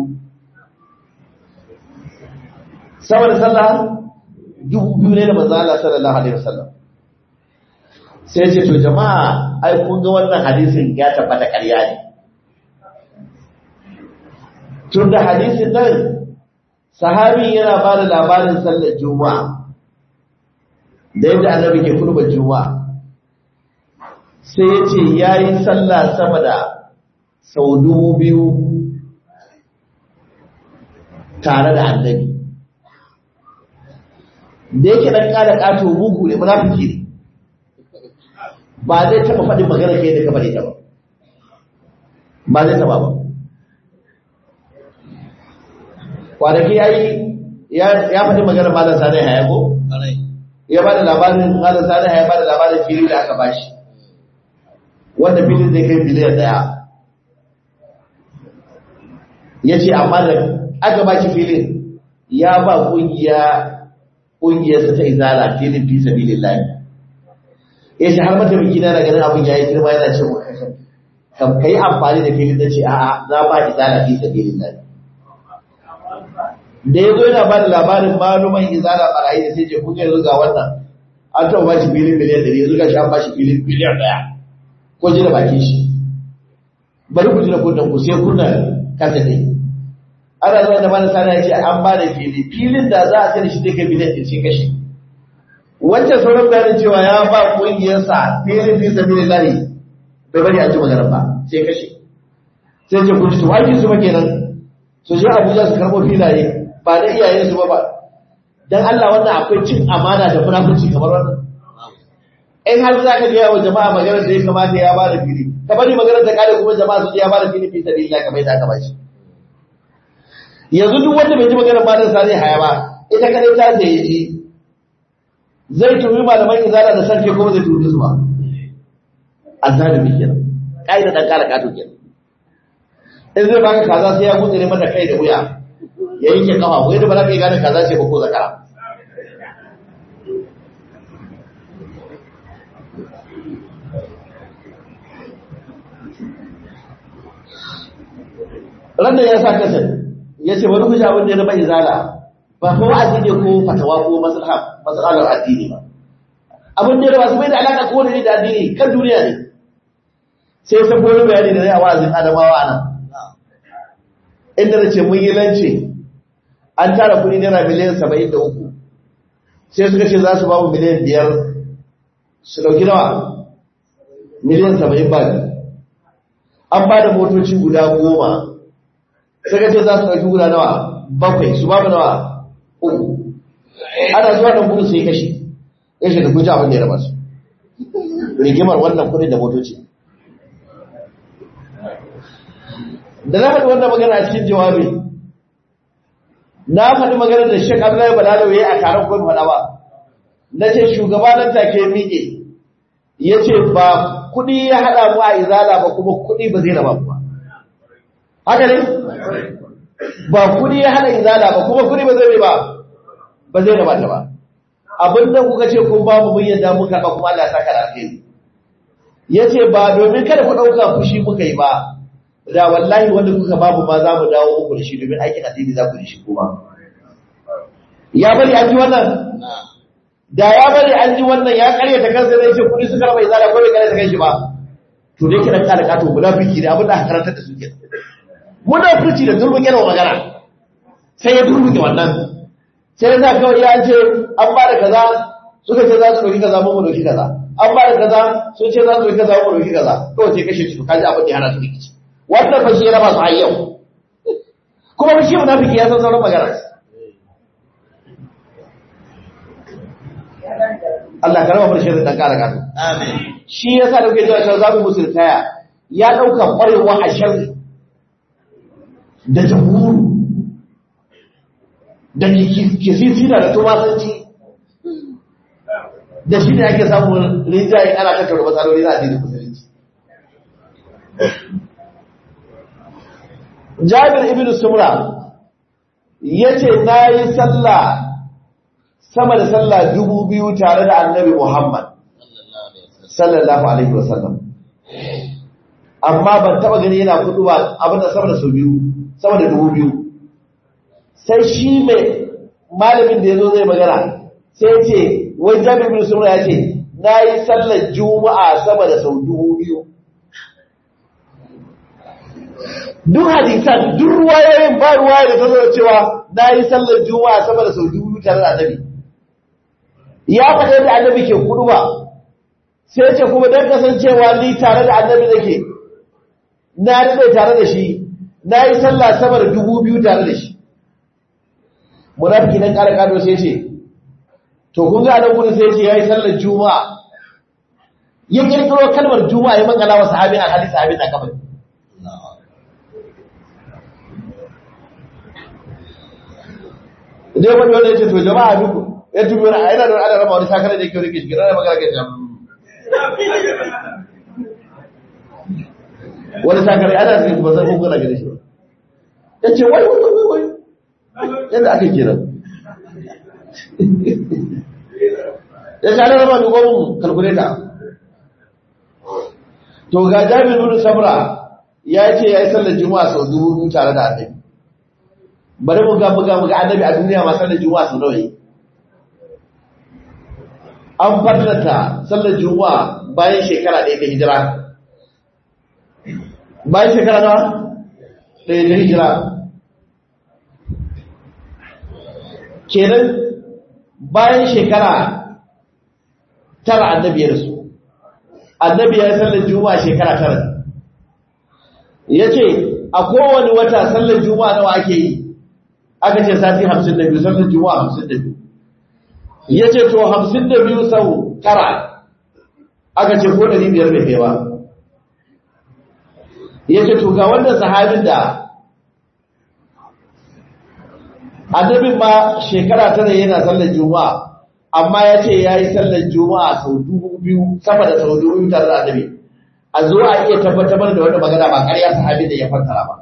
sama da sallah dubu biyu ne da manzo Allah sallallahu alaihi wasallam sai ce to jama'a ai kun ga wannan hadisin ya tabbata ƙarya ne tun da hadisin nan sahabi yana ba da labarin sallar juma'a da yadda annabi ke kurba juma'a sai ya ce ya yi sallah sama da sau dubu biyu tare da annabi da yake ɗan ƙada ƙato mugu ne munafiki ne ba zai taɓa faɗin magana kai da ka faɗi ta ba ba zai taɓa ba kwanaki ya yi ya faɗi magana malar sani haya ko? ya ba da labarin malar sani haya ba da labarin fili da aka bashi wanda filin zai kai biliyan daya ya ce amma da aka bashi filin ya ba kungiya kungiyarsa ta izala filin fi sabilin layi ya ce har mataimaki na ganin abin ya yi girma yana ce mu kam ka yi amfani da filin da ce a'a na ba izala fi sabilin layi da ya zo yana ba da labarin maluman izala barayi da sai ce kuka yanzu ga wannan an taɓa bashi filin miliyan ɗari yanzu ga shi an bashi filin biliyan ɗaya ko ji da bakin shi bari ku ji da kunnan ku sai kunna kasa ne ana zuwa da mana sana ya ce an ba da fili filin da za a sai shi zai kai miliyan ɗin sai kashe wancan sauran bayanin cewa ya ba ƙungiyarsa filin fi sabi lahi bai bari a ji magana ba sai kashe sai ce ku ji to aikin su ba kenan su je abuja su karɓo filaye ba da iyayen su ba ba dan Allah wannan akwai cin amana da munafurci kamar wannan in har za ka gaya wa jama'a maganar da ya kamata ya bada fili ka bari maganar da kare kuma jama'a su ya bada fili fi sabilillah kamar yadda aka bashi yanzu duk wanda bai ji maganar malam sa zai haya ba ita kadai ta sai ji zai tumi malaman izala da sarki kuma zai tumi su ba azzalimi kenan kaida dan kara kato kenan in zai baka kaza sai ya gutsire mata kai da wuya ya yanke kafa ko yadda ba za ka yi gane kaza ce ba ko zakara ranar ya sa kasar ya ce wani kusa abin da ya zama izala ba ko wa'azi ne ko fatawa ko matsalar addini ba abin da ya zama su bai da alaƙa ko wani da addini kan duniya ne sai ya sabo wani bayani da zai a wa'azin adamawa nan inda na ce mun yi lance an tara kuɗi naira miliyan saba'in da uku sai suka ce za su ba mu miliyan biyar su ɗauki nawa miliyan saba'in ba an ba da motoci guda goma suka ce za su ɗauki guda nawa bakwai su ba mu nawa uku ana zuwa ɗan kudu sai kashi ya shiga kuja abin da ya raba su rigimar wannan kudin da motoci da na faɗi wannan magana a cikin jawabi na faɗi magana da shek abdullahi balalo ya yi a taron kwan faɗa ba na ce shugaba nan take miƙe ya ce ba kuɗi ya haɗa mu a izala ba kuma kuɗi ba zai raba mu ba haka ne ba kuɗi ya haɗa izala ba kuma kuɗi ba zai ba ba zai raba ta ba abin da kuka ce kun ba mu mun yadda muka ba kuma Allah saka alheri yace ba domin kada ku dauka fushi muka yi ba da wallahi wanda kuka babu ma za mu dawo muku da shi domin aikin addini za ku yi shi kuma ya bari an ji wannan da ya bari an ji wannan ya karya ta kansa zai ce kudi suka raba izala ko bai karya ta kanshi ba to dai kiran kala kato munafiki ne abin da aka karanta da su ke munafiki da durbuke da magana sai ya durbuke wannan sai ya sa kawai ya ce an ba da kaza suka ce za su ɗauki kaza mu ɗauki kaza an ba da kaza sun ce za su ɗauki kaza mu ɗauki kaza kawai sai kashe su kaji abin da ya hana su rikici wannan fa shi ya raba su har yau kuma fa shi munafiki ya san sauran magana Allah ka raba mu da shirin dan kara kato Amin. shi yasa da kuke cewa cewa za mu musu taya ya ɗauka ƙwarewa a sharri da jamhuru da kisisina da tumasanci da shi ne ake samun rinjaye ana tattara matsaloli na addinin musulunci jabir ibn sumra ya ce na yi sallah sama da sallah dubu biyu tare da annabi muhammad sallallahu alaihi wasallam amma ban taba gani yana kudu ba abin da sama da sau biyu sama da dubu biyu sai shi mai malamin da ya zo zai magana sai ya ce wai jami'in bin sumra ya ce na yi sallar juma'a sama da sau dubu biyu duk hadisan duk ruwayoyin ba ruwaya da ta zo da cewa na yi sallar juma'a sama da sau dubu biyu tare da annabi ya faɗa da annabi ke kudu ba sai ce kuma don kasancewa ni tare da annabi nake na daɗe tare da shi na yi sallah sama da dubu biyu tare da shi munafiki nan ƙara ƙado sai ce to kun ga nan gudun sai ce ya yi sallar juma'a ya ƙirƙiro kalmar juma'a ya makala wa sahabin a hadisi sahabin a kafin Idan wani wanda ya ce to jama'a duk ya tubi wani a yana da wani ana rama wani sakarar da yake wani kishi gina da magana kai jama'a wani sakare ana zai ba zai hukuna gare shi ya ce wai wai wai wai yadda aka kira ya ce ana rama dubo mun kalkuleta to ga jami'in nuna samra ya ce ya yi sallar juma'a sau dubu biyu tare da annabi bari mu ga buga mu ga annabi a duniya ma sallar juma'a sau nawa yi an fadlata sallar juma'a bayan shekara ɗaya ta hijira bayan shekara nawa ɗaya ta hijira kenan bayan shekara tara annabi ya rasu annabi ya yi sallar juma'a shekara tara ya ce a kowane wata sallar juma'a nawa ake yi aka ce sati hamsin da biyu sallar juma'a hamsin da biyu ya ce to hamsin da biyu sau tara aka ce ko ɗari biyar da kai ba ya ce to ga wannan sahabin da annabin ma shekara tara yana sallar juma'a amma ya ce ya yi sallar juma'a sau dubu biyu sama da sau dubu biyu tare da annabi a zo a iya tabbatar da wanda magana ba ƙarya sahabin da ya fassara ba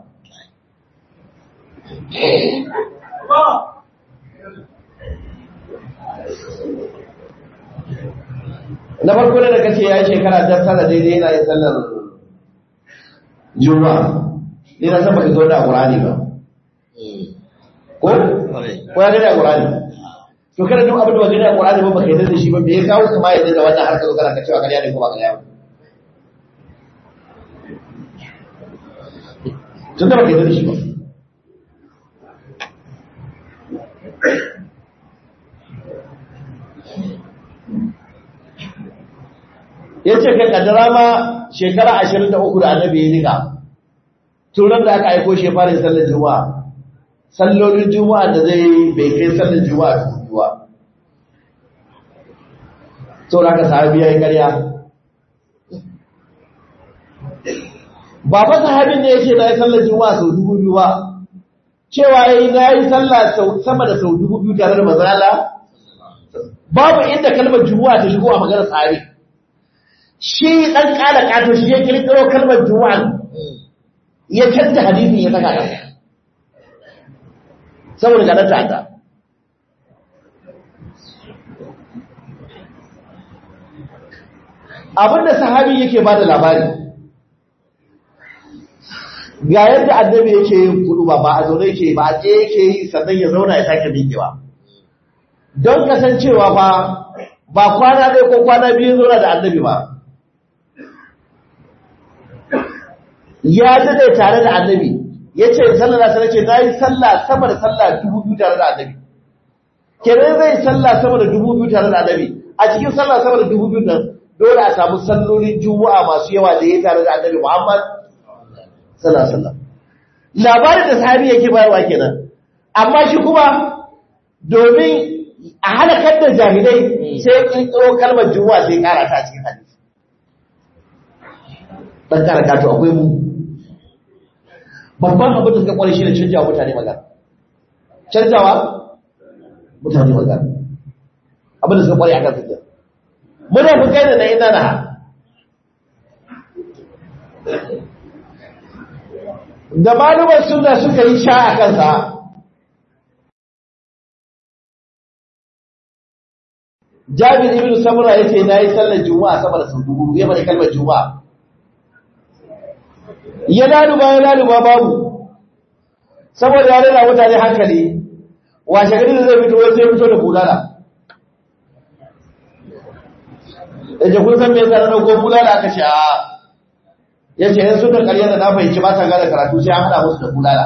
na farko da kace ya yi shekara ta tara daidai yana yin sallar juma'a ni na san baka zo da qur'ani ba ko ko ya da qur'ani to kada duk abin da baka da qur'ani ba baka yarda da shi ba me ya kawo kuma yadda da wannan harkar zo kana ka cewa kariya ne ko ba kariya ba tun da baka yarda da shi ba ya ce kai kaddara ma shekara ashirin da uku da annabi ya nika turan da aka aiko shi fara sallar juma'a sallolin juma'a da zai bai kai sallar juma'a ta hudu ba sau da aka sahabi ya yi karya ba fa sahabin ne yake na yi sallar juma'a sau dubu biyu ba cewa ya yi na yi sallah sama da sau dubu biyu tare da mazala babu inda kalmar juma'a ta shigo a maganar sahabi shi ɗan ƙala ƙato shi ya ƙirƙiro kalmar juma'a ya canta hadisin ya saka ƙasa saboda ga ɗanta ta abinda sahabi yake ba da labari ga yadda annabi yake yin kudu ba ba a zaune yake ba a tsaye yake yi sannan ya zauna ya sake miƙewa don kasancewa ba ba kwana ɗaya ko kwana biyu zauna da annabi ba ya dade tare da annabi ya ce sallar da ce na yi sallah sama da sallah dubu biyu tare da annabi kenan zai sallah sama da dubu biyu tare da annabi a cikin sallah sama da dubu biyu nan dole a samu sallolin juma'a masu yawa da ya tare da annabi muhammad sallallahu alaihi wasallam labarin da sahabi yake bayarwa kenan amma shi kuma domin a halakar da jahilai sai kirkiro kalmar juma'a sai kara ta cikin hadisi dan kara kato akwai mu babban abin da suka kware shi ne canjawa mutane magana canjawa mutane magana abin da suka kware akan suke muna fi kai da na ina na da malumar suna suka yi sha a kansa jabir ibn samura yace na yi sallar juma'a sama da sau dubu ya bada kalmar juma'a ya laluba ya laluba babu saboda ya rera mutane hankali washe gari da zai fito wai sai fito da bulala da je kun san me yasa na go bulala aka ce a yace yan sunan ƙarya da na fahimci ba ta gane karatu sai an hada musu da bulala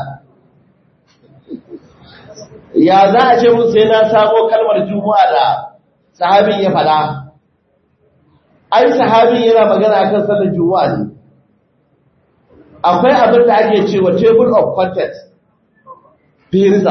ya za a ce mun sai na samo kalmar juma'a da sahabin ya faɗa ai sahabin yana magana akan sallar juma'a ne akwai abin da ake cewa table of contents firza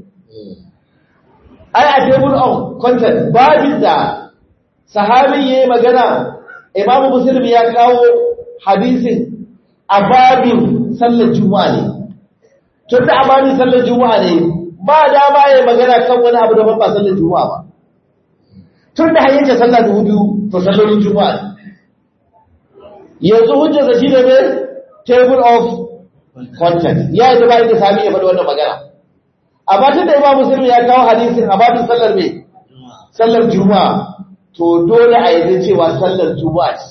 ai a table of contents babin da sahabin ya yi magana imamu muslim ya kawo hadisin a babin sallar juma'a ne tun da a babin sallar juma'a ne ba dama ya yi magana kan wani abu da ba sallar juma'a ba tun da hanyar sallar dubu biyu to sallolin juma'a ne yanzu hujjarsa shi ne mai table of content ya yi zaba da sami ya faɗi wannan magana amma tun da imam musulmi ya kawo hadisin a babin sallar mai sallar juma'a to dole a yi cewa sallar juma'a ce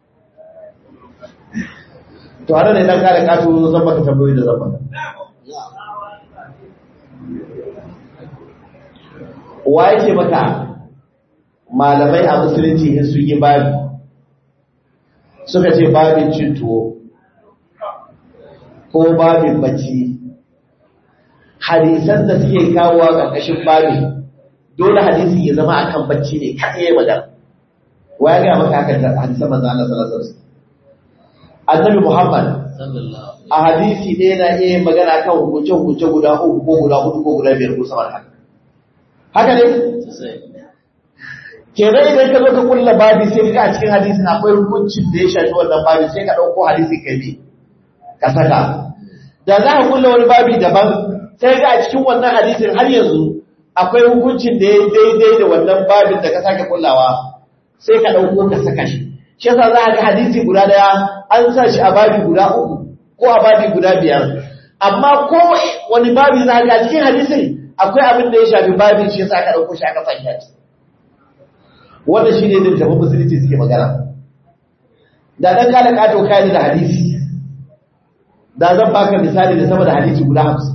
to hada ne dan kare kato zan baka tambayoyi da zan baka wa yake maka malamai a musulunci in sun yi babi suka ce babin cin tuwo ko babin bacci hadisan da suke kawo a ƙarƙashin babin dole hadisi ya zama akan bacci ne kaɗai ya magana wa ya gaya maka hakan da hadisan manzo Allah sallallahu alaihi wasallam annabi Muhammad a hadisi ɗaya na iya magana kan hukunce hukunce guda uku ko guda hudu ko guda biyar ko sama da haka haka ne kenan idan ka zo ka kulla babi sai ka a cikin hadisin akwai hukuncin da ya shafi wannan babi sai ka ɗauko hadisi kai ne ka saka da za ka kulla wani babi daban sai ga a cikin wannan hadisin har yanzu akwai hukuncin da ya daidai da wannan babin da ka sake kullawa sai ka ɗauko ka saka shi shi yasa za ka ga hadisi guda daya an sa shi a babi guda uku ko a babi guda biyar amma ko wani babi za ka ga cikin hadisin akwai abin da ya shafi babin shi yasa ka ɗauko shi aka sa shi wannan shi ne da tafi musulunci suke magana da ɗan kala ƙato kayan da hadisi da zan baka misali da sama da hadisi guda hamsin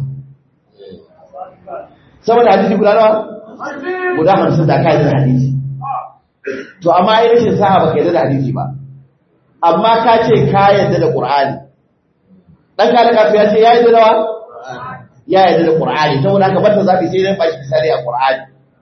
sama da hadisi guda nawa guda hamsin da kayan da hadisi to amma ai rashin sa'a baka yarda da hadisi ba amma ka ce ka yarda da qur'ani dan kala ƙato ya ce ya yarda da wa ya yarda da qur'ani saboda haka bata zafi sai dai ba shi misali a qur'ani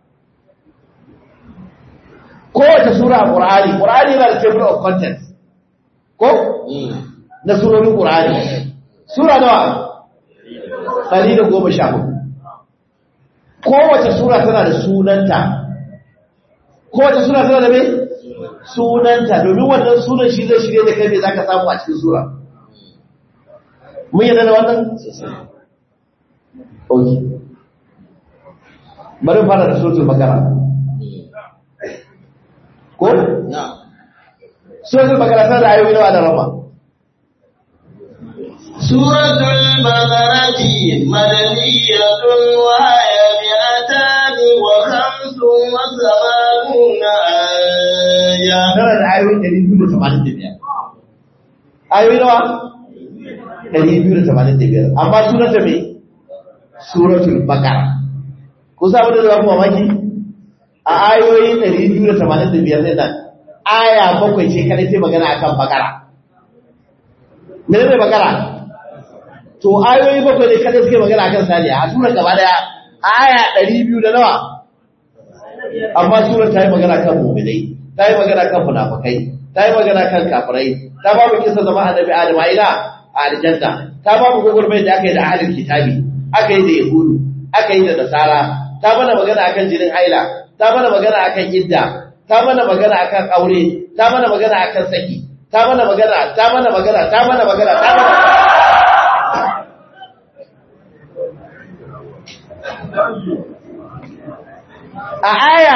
kowace sura a ƙur'ani ƙur'ani yana da table of contents ko na surorin ƙur'ani sura nawa ɗari da goma sha hudu kowace sura tana da sunanta kowace sura tana da mai sunanta domin wannan sunan shi zai shirye da kai mai za ka samu a cikin sura mun yadda da wannan? ok bari fara da suratul bakara ko? Suratul Bakara tana da ayoyi nawa da rama. Suratul Bakarati madaniyatun wa haya mi'atani wa khamsun wa samanuna aya. Tana da ayoyi ɗari biyu da tamanin da biyar. Ayoyi nawa? Ɗari biyu da tamanin da biyar. Amma sunanta me? Suratul Bakara. Ku sa da za ku mamaki? a ayoyi 285 ne nan aya bakwai ce kada ce magana akan bakara mene ne bakara to ayoyi bakwai ne kada suke magana akan saniya a sura gaba daya aya 200 da nawa amma surar ta yi magana kan mu'minai ta yi magana kan munafikai ta yi magana kan kafirai ta ba mu kisa zama annabi adam a ina a aljanna ta ba mu gugurmai da aka yi da ahlul kitabi aka yi da yahudu aka yi da nasara ta mana magana akan jinin haila ta mana magana akan idda ta mana magana akan aure ta mana magana akan saki ta mana magana ta mana magana ta mana magana ta mana a aya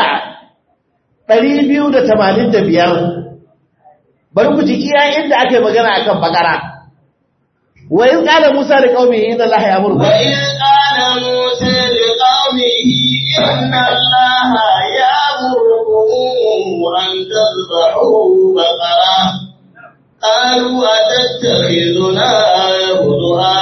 285 bari ku ji iya inda ake magana akan bakara wa in qala musa li qaumihi inna allaha ya'muru وإذ قال موسى لقومه إن الله يأمركم أن تذبحوا بقرة قالوا أتتخذنا هزوا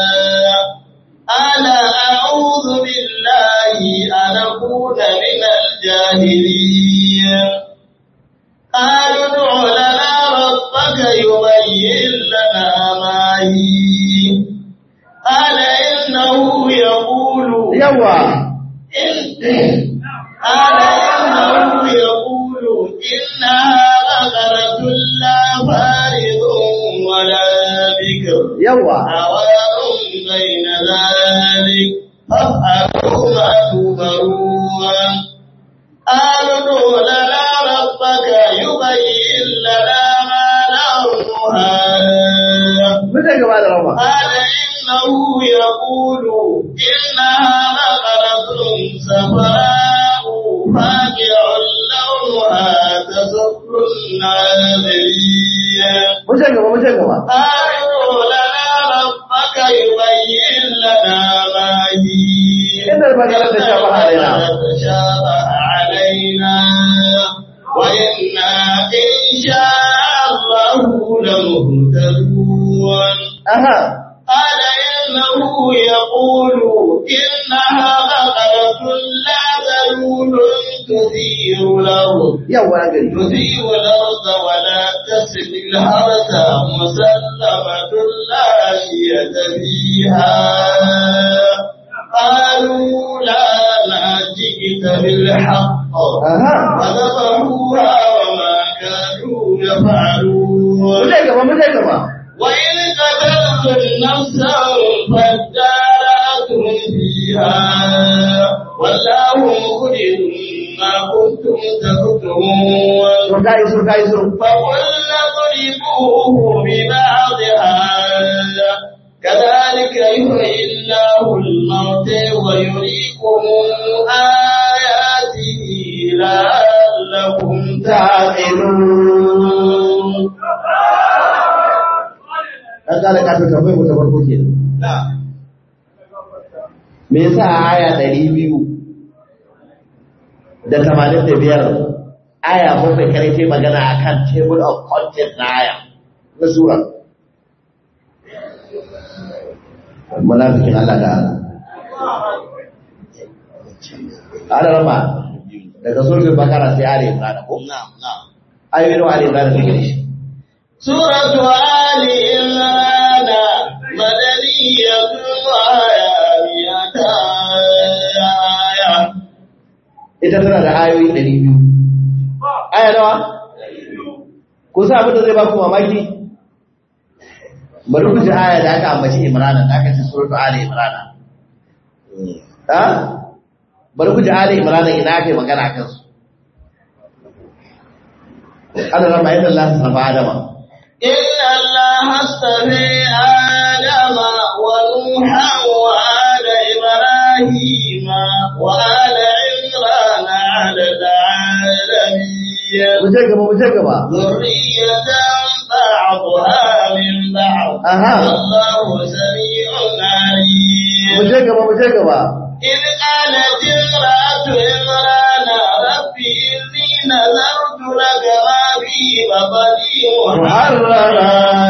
ألا أعوذ بالله أن أكون من الجاهلين قالوا ادع لنا ربك يبين لنا ما هي قال إنه يقول yawa قال إنه يقول إنها بقرة لا فارض ولا بكر yawa عوار بين ذلك فافعلوا ما تؤمرون قالوا ادع لنا ربك يبين لنا ما لونها mun gaba da rawa قال إنه يقول إنها بقرة صفراء فاقع لونها تسر الناظرين mun gaba mun gaba قالوا لنا ربك يبين لنا ما هي إن البقرة تشابه علينا. تشابه علينا وإنا إن شاء الله لمهتدون aha قال إنه يقول إنها بقرة لا ذلول تثير الأرض yawa na gari تثير الأرض ولا تسقي الحرث مسلمة لا شية فيها قالوا لا لا جئت بالحق aha فذبحوها وما كانوا يفعلون mun gaba mun gaba وإن قتلتم نفسا فادارأتم فيها والله مخرج ما كنتم تكتمون to kai so kai so فقلنا اضربوه ببعضها كذلك يحيي الله الموت ويريكم آياته لعلكم تعقلون dan kala ka to tambayar mu ta farko kenan me yasa a aya 200 da 85 aya bakwai kare sai magana akan table of content na aya na sura munafikin Allah da Allah ala rama daga suratul bakara sai ali imran ko نعم نعم ayoyin ali imran da gare shi سورة آل عمران مدنية وآية آية ita tana da ayoyi 200 aya nawa ku sa abin da zai ba ku mamaki bari ku ji aya da aka ambaci imrana da aka ce suratul ali imrana ha bari ku ji ali imrana ina ake magana kan su Allah rama yadda Allah ta sarfa Adama إن الله اصطفى آدم ونوحا وآل إبراهيم وآل عمران على العالمين mu je gaba mu je gaba ذرية بعضها من بعض Aha. والله سميع mu عليم je gaba mu je gaba إذ قالت امرأة عمران رب إني نذرت لك ما في بطني محررا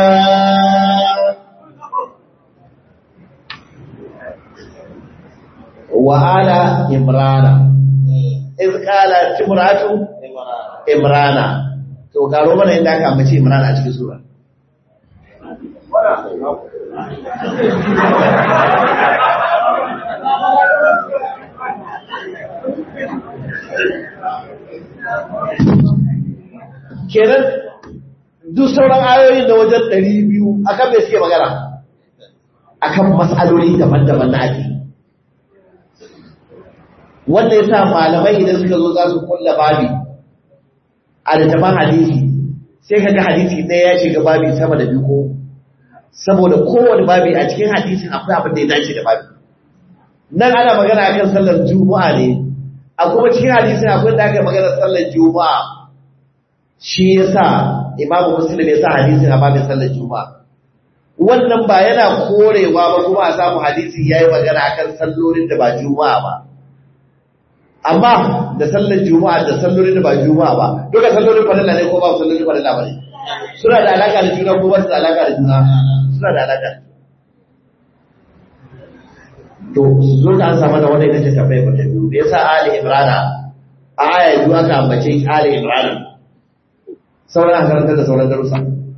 wa ala imrana iz qala timratu imrana to karo mana inda aka ambaci imrana a cikin sura kenan duk sauran ayoyin da wajen ɗari biyu akan me suke magana akan matsaloli daban-daban na addini wanda ya sa malamai idan suka zo za su kulla babi a littafin hadisi sai ka ga hadisi ɗaya ya shiga babi sama da biyu ko saboda kowane babi a cikin hadisin akwai abin da ya dace da babi nan ana magana akan sallar juma'a ne a kuma cikin hadisin akwai da aka magana sallar juma'a shi yasa imamu muslim ya sa hadisin a babin sallar juma'a wannan ba yana korewa ba kuma a samu hadisi yayi magana akan sallolin da ba juma'a ba amma da sallar juma'a da sallolin da ba juma'a ba duka sallolin farilla ne ko ba sallolin farilla ba ne suna da alaka da juna ko ba su da alaka da juna suna da alaka to su zo ka an samu da wanda ita ce tafai ba ta biyu da yasa ali imrana a aya biyu aka ambace ali imrana sauran an karanta da sauran darussa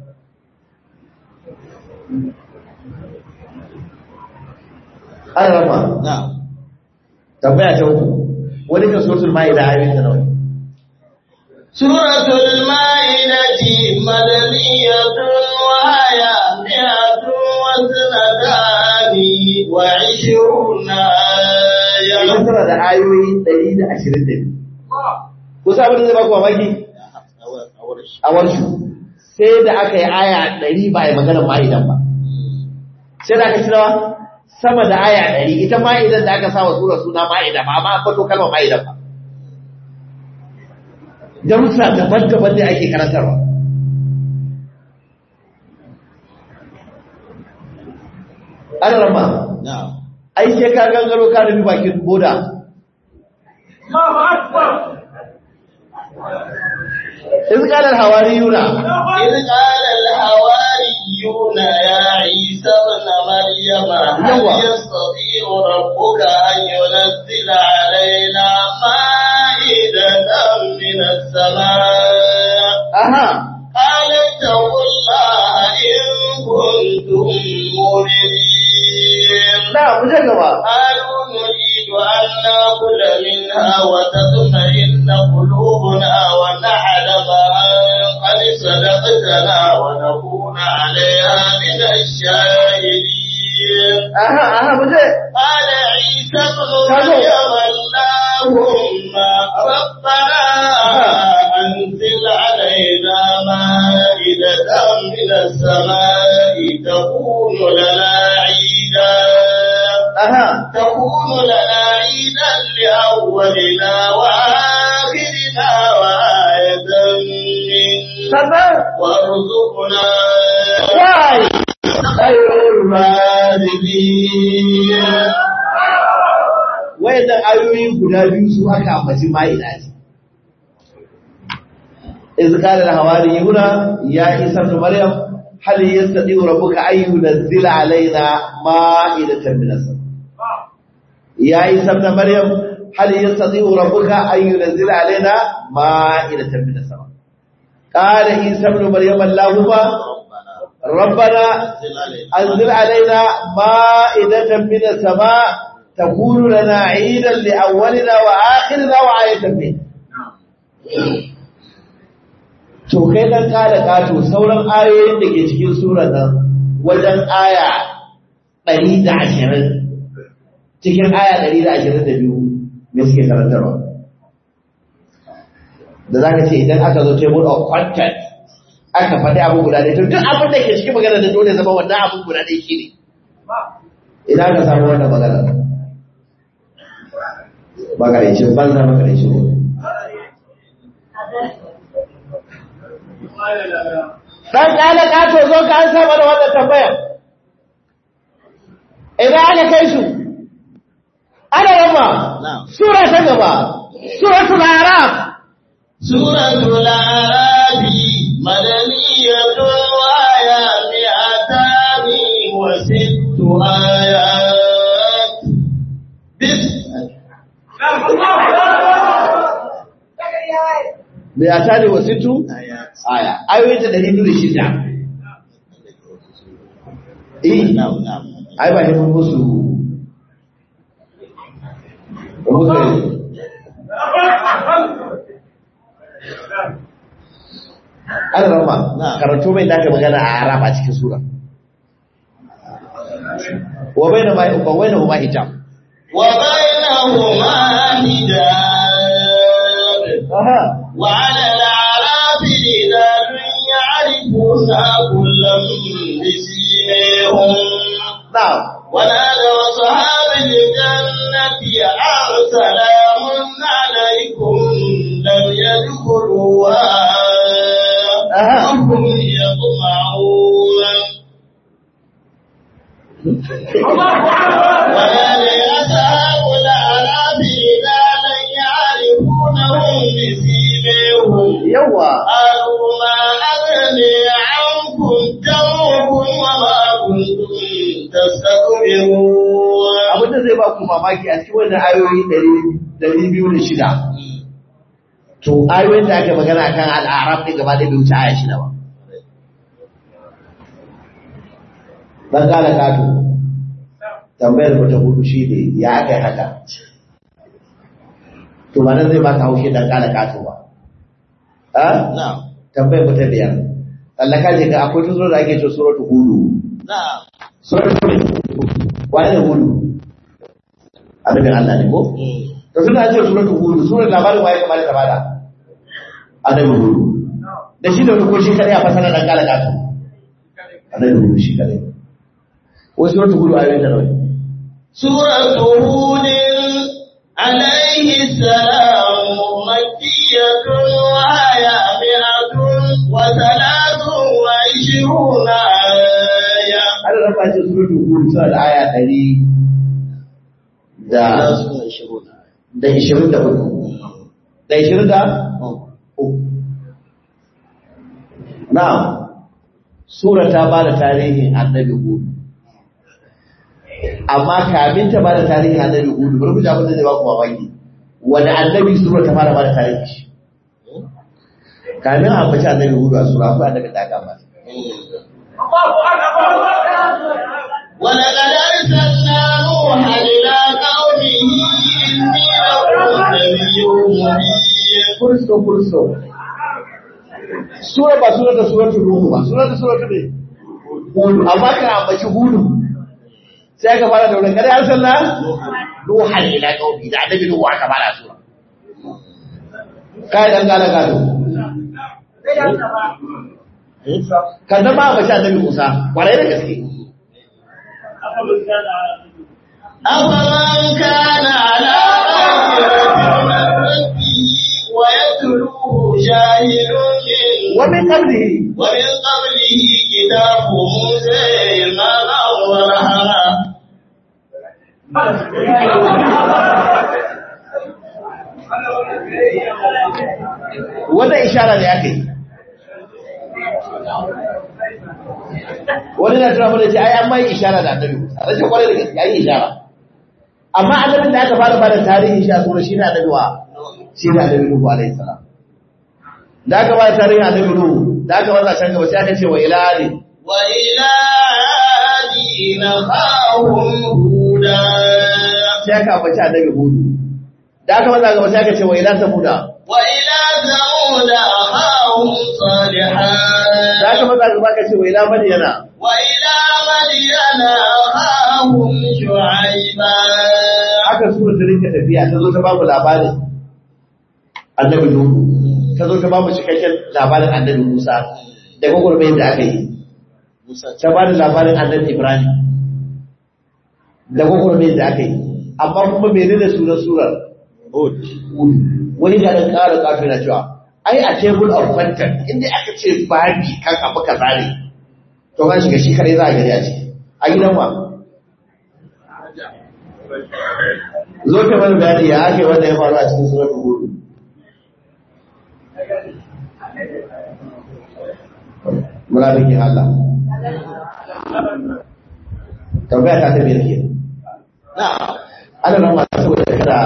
an rama tambaya ta uku wani kan suratul ma'ida ayoyin ta nawa سورة المائدة مدنية وهي مئة واثنتان وعشرون آية idan tana da ayoyi 122 kusa abin da zai baku mamaki a warshu sai da aka yi aya 100 ba a yi maganar ma'idan ba sai da aka ci nawa sama da aya 100 ita ma'idan da aka sa wa sura suna ma'ida ba amma an fato kalmar ma'idan ba darussa daban-daban ne ake karantarwa an rama ai sai ka gangaro ka nufi bakin boda iz qala al-hawariyuna إذ قال الحواريون يا عيسى ابن مريم هل يوا. يستطيع ربك أن ينزل علينا مائدة من السماء aha قال اتقوا الله إن كنتم مؤمنين na mu je gaba قالوا نريد أن نأكل منها وتطمئن قلوبنا ونعلم أن قد صدقتنا ونكون عليها من الشاهدين aha aha mu je قال عيسى ابن مريم اللهم ربنا أنزل علينا مائدة من السماء تكون لنا عيدا aha تكون لنا عيدا لأولنا وآخرنا وآية منك sannan وارزقنا wai خير الرازقين wayannan ayoyi guda biyu su aka ambaci ma'ida ce iz qala al-hawariyuna ya isa ibn maryam hal yastati rabbuka ay yunzila alaina ma'idatan min as-sama ya isa ibn maryam hal yastati rabbuka ay yunzila alaina ma'idatan min as-sama qala isa ibn maryam allahumma ربنا أنزل علينا مائدة من السماء تكون لنا عيدا لأولنا وآخرنا وآية منه to kai dan kada kato sauran ayoyin da ke cikin surar nan wajen aya 120 cikin aya 122 me suke karantarwa da zaka ce idan aka zo table of content aka faɗi abu guda ɗaya to duk abin da ke cikin magana da dole zama wannan abin guda ɗaya shi ne ina ka samu wannan magana makarancin banza makarancin wani dan ƙala ƙato zo ka an saba da wannan tambayar idan aka kai su ana yamma sura ta gaba suratul araf سورة الأعراف مدنية وآية مئتان وست آيات بسم mai a tare wa situ aya ayoyin ta dari biyu da shida eh ai ba ne mun musu ba musu ne ana rama Na'am. karanto mai da aka magana a arab a cikin sura wa bayna ma wa bayna huma hijab وبينهما حجاب aha وعلى الأعراف رجال يعرفون كلا بسيماهم na'am ونادوا أصحاب الجنة أن سلام عليكم لم يدخلوها أها. وهم يطمعون ونادى أصحاب الأعراف رجالا يعرفونهم بسيماهم yawa قالوا ما أغني عنكم جمعكم وما كنتم تستكبرون abin da zai ba ku mamaki a cikin wannan ayoyi ɗari biyu da shida to ayoyin da aka magana kan al'arab ɗin gaba ɗaya bai wuce aya shida ba dan kala kato tambayar mu ta hudu shi ne ya aka yi haka to ba nan zai baka haushe dan kala kato ba a نعم tambayar mu ta biyar tsallaka je ga akwai tuzuro da ake ce suratu hudu نعم suratu hudu wani da hudu annabin Allah ne ko to suna ce suratu hudu surar labarin waye kamar ta bada annabi hudu da shi da wani ko shi kare a fasara dan kala kato annabi hudu shi kare wai suratu hudu ayoyin da nawa سورة هود عليه السلام مكية وهي مئة وثلاث وعشرون آية an raba ce suratu hudu suna da aya ɗari da da ishirin da hudu da ishirin da uku na'am sura ta ba da tarihin annabi hudu amma kamin ta ba da tarihin annabi hudu bari ku ji abin da zai ba ku mamaki wani annabi sura ta fara ba da tarihin shi kamin a ambaci annabi hudu a sura akwai annabi da aka ambata ولقد أرسلنا نوحا إلى قومه إني لكم نبي مبين furso furso sura ba sura da suratul ruhu ba sura da suratul ne hudu amma kan ambaci hudu sai aka fara da wani kada ya sanna nuhan ila qaumi da annabi nuhu aka fara sura kai dan gala gado kan da ba ambaci annabi Musa kwarai da gaske أفمن كان على بينة من ربه ويتلوه شاهد منه wa min qablihi ومن قبله كتاب موسى إماما ورحمة wannan ishara ne aka yi wani na tuna mana ce ai an mai ishara da annabi Musa rashin kwarai da gaske an yi ishara amma annabin da aka fara bada tarihin shi a sura shi ne annabi wa shi ne annabi Nuhu alaihi salam da aka bada tarihin annabi Nuhu da aka bada can gaba sai aka ce wa ila ali وإلى عاد أخاهم هودا sai aka ambaci annabi Hudu da aka bada gaba sai aka ce wa ila samuda وإلى ثمود أخاهم صالحا da aka bada gaba aka ce wa ila madiyana وإلى مدين أخاهم شعيبا haka sura ta rinka tafiya ta zo ta bamu labarin annabi Nuhu ta zo ta bamu cikakken labarin annabi Musa da gwagwarmayar da aka yi ta ba da labarin annabi Ibrahim da gwagwarmayar da aka yi amma kuma mene da sunan surar wani da ɗan ƙara ƙafi na cewa ai a table of content inda aka ce babi kan abu kaza ne to kan shiga shi kare za a gari a ciki a gidan wa zo ka mana bayani ya ake wanda ya faru a cikin surar hudu munafikin Allah tambaya ta ta biyar ke نعم ana nan masu saboda kada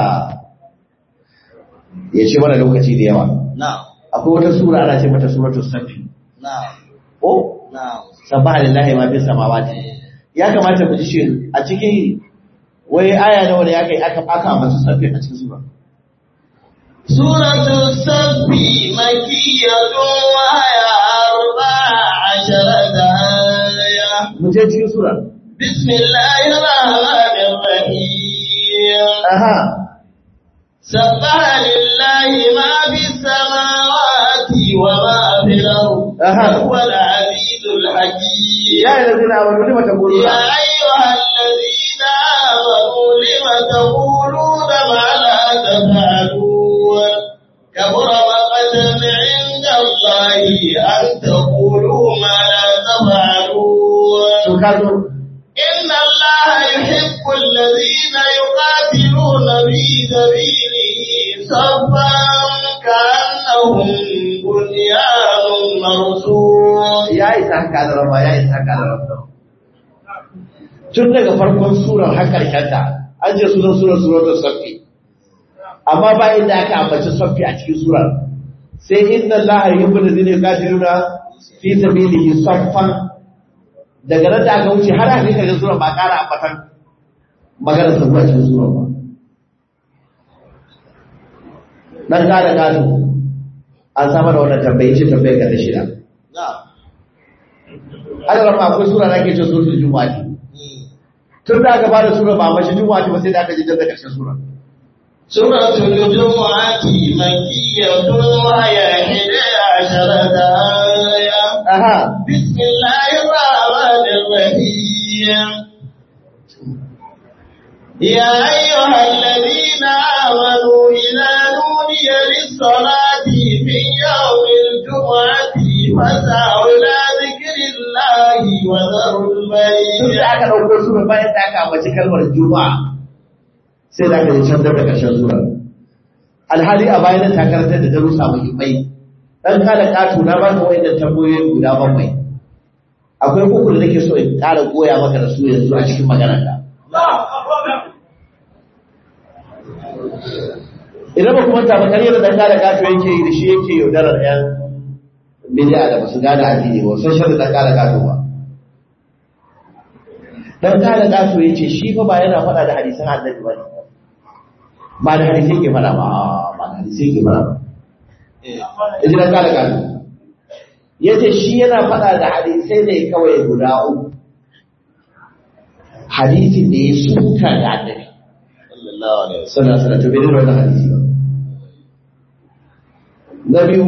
ya ce mana lokaci da yawa نعم akwai wata sura ana ce mata suratul safi نعم ko نعم sabaha lillahi ma fis samawati ya kamata mu ji shi a cikin wai aya nawa ne aka yi aka aka masu safi a cikin sura سورة السبت مكية وهي أربع عشرة آية mu je cikin sura بسم الله الرحمن الرحيم aha سبح لله ما في السماوات وما في الأرض أها. وهو العزيز الحكيم ya yi lazina amanu lima taquluna يا أيها الذين آمنوا لم تقولون ما لا تفعلون كبر مقتا عند الله أن تقولوا ما لا تفعلون to ka zo إن الله يحب الذين يقاتلون في سبيله صفا كأنهم بنيان مرصوص ya isa haka da rama ya isa haka da rama tun daga farkon surar har ta an ce sunan surar suratul safi amma bayan da aka ambaci safi a cikin surar sai inna allaha yuhibbu alladhina yuqatiluna fi sabilihi saffan daga nan da aka wuce har aka kai surar ba ƙara ambatan maganar sa a cikin surar ba dan ƙara gado an samar da wannan tambayi ce tambayar ka ta shida ana rama akwai sura da ake ce suratul juma'a ce tun da aka bada sura ba mashi juma'a ce ba sai da aka ji da karshen sura سورة الجمعة مكية وهي إحدى عشرة آية aha بسم الله الرحمن الرحيم يا أيها الذين آمنوا إذا نودي للصلاة من يوم الجمعة فاسعوا إلى ذكر الله وذروا tun البيع da aka ɗauko sura bayan da aka ambaci kalmar juma'a sai da aka ji can da karshen sura alhali a bayan ta karantar da darussa muhimmai dan kada katu na baka wayannan tambayoyi guda bakwai akwai uku da nake so in ƙara goya maka da su yanzu a cikin maganar ka idan ba kuma taɓa karyar da kada katu yake yi da shi yake yaudarar yan bidiya da basu gane addini ba sun shirin dan kada katu ba dan kada katu yace shi fa ba yana faɗa da hadisan annabi ba ne ba da hadisi yake faɗa ba ba da hadisi yake faɗa ba yaji dan kada katu yace shi yana faɗa da hadisai ne kawai guda uku hadisin da ya suka da annabi sallallahu alaihi wasallam to bai da wannan hadisi ba na biyu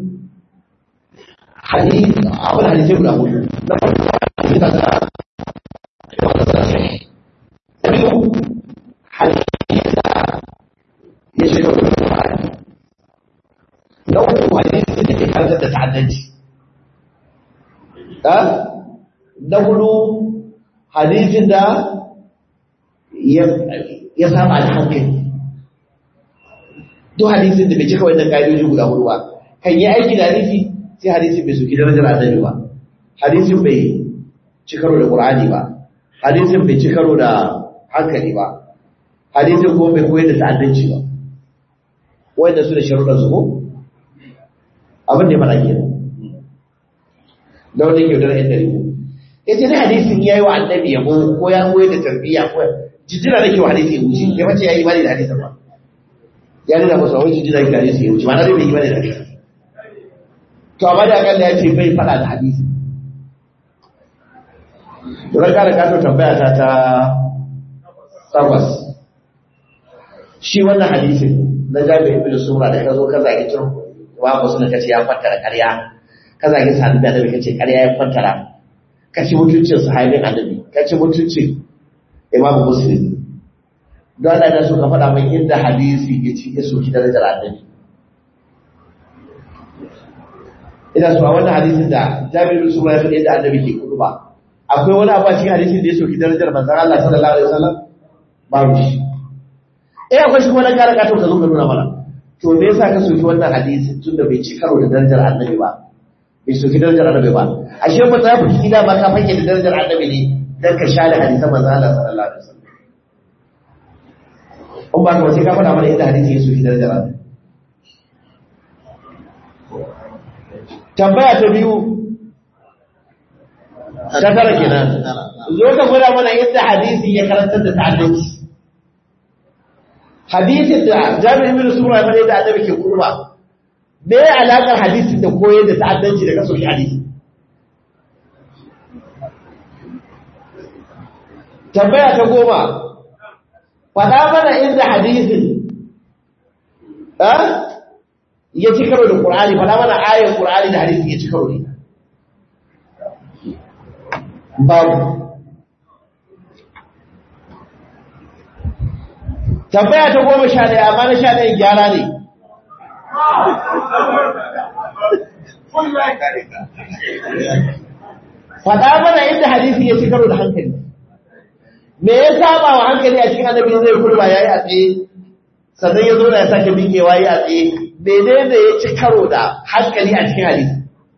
hadisi abin hadisai guda hudu na farko hadisi da na biyu hadisi da ya shiga wani Qur'ani na uku hadisi da ke karantar da ta'addanci ha na hudu hadisin da ya ya saba da hankali duk hadisin da bai cika wannan ƙa'idoji guda hudu ba kan yi aiki da hadisi sai hadisin bai soki darajar annabi ba hadisin bai ci karo da qur'ani ba hadisin bai ci karo da hankali ba hadisin kuma bai koyar da ta'addanci ba wanda su da sharuɗan su ko abin da ya faɗa kenan da wanda yake da yan dari ya ce na hadisin ya yi wa annabi yabo ko ya koyar da tarbiyya ko jijjira da ke wa hadisi ya wuce ya mace ya yi bani da hadisin ba ya nuna masa wai jijjira da hadisi ya wuce ma na zai bai yi bani da hadisi to amma da akalla ya ce bai faɗa da hadisi Turan kare kato tambaya ta ta takwas. Shi wannan hadisin na jami'in ibn sura da ka zo ka zagi tun wa ba suna kace ya fattara ƙarya ka zagi sahabi da annabi kace ƙarya ya fattara ka ci mutuncin sahabin annabi ka ci mutuncin imam muslim don Allah ya so ka faɗa mai inda hadisi ya ci ya soki darajar annabi ina so a wannan hadisin da jami'in ibn sura ya faɗi yadda annabi ke kudu ba akwai wani abu a cikin hadisin da ya soki darajar manzon Allah sallallahu alaihi wasallam babu shi eh akwai shi kuma na kare ka to ka zo ka nuna mana to me yasa ka soki wannan hadisin tunda bai ci karo da darajar annabi ba bai soki darajar annabi ba ashe ba za ku fi da ba ka fake da darajar annabi ne dan ka share hadisan manzon Allah sallallahu alaihi wasallam in ba ka sai ka faɗa mana inda hadisi ya soki darajar annabi tambaya ta biyu ta tara kenan zo ka gwada mana yadda hadisi ya karantar da ta'addanci hadisin da jami'in ibn sura ya fara da annabi ke kurba me ya alakar hadisin da koyar da ta'addanci da kaso hadisi tambaya ta goma faɗa mana inda hadisin ya ci karo da ƙur'ani faɗa mana ayar ƙur'ani da hadisin ya ci karo ne babu tambaya ta goma sha ɗaya amma na sha ɗaya gyara ne faɗa mana inda hadisi ya ci karo da hankali me ya saba wa hankali a cikin annabi zai kurba yayi a tsaye sannan ya zo da ya sake miƙewa yayi a tsaye menene ya ci karo da hankali a cikin hadisi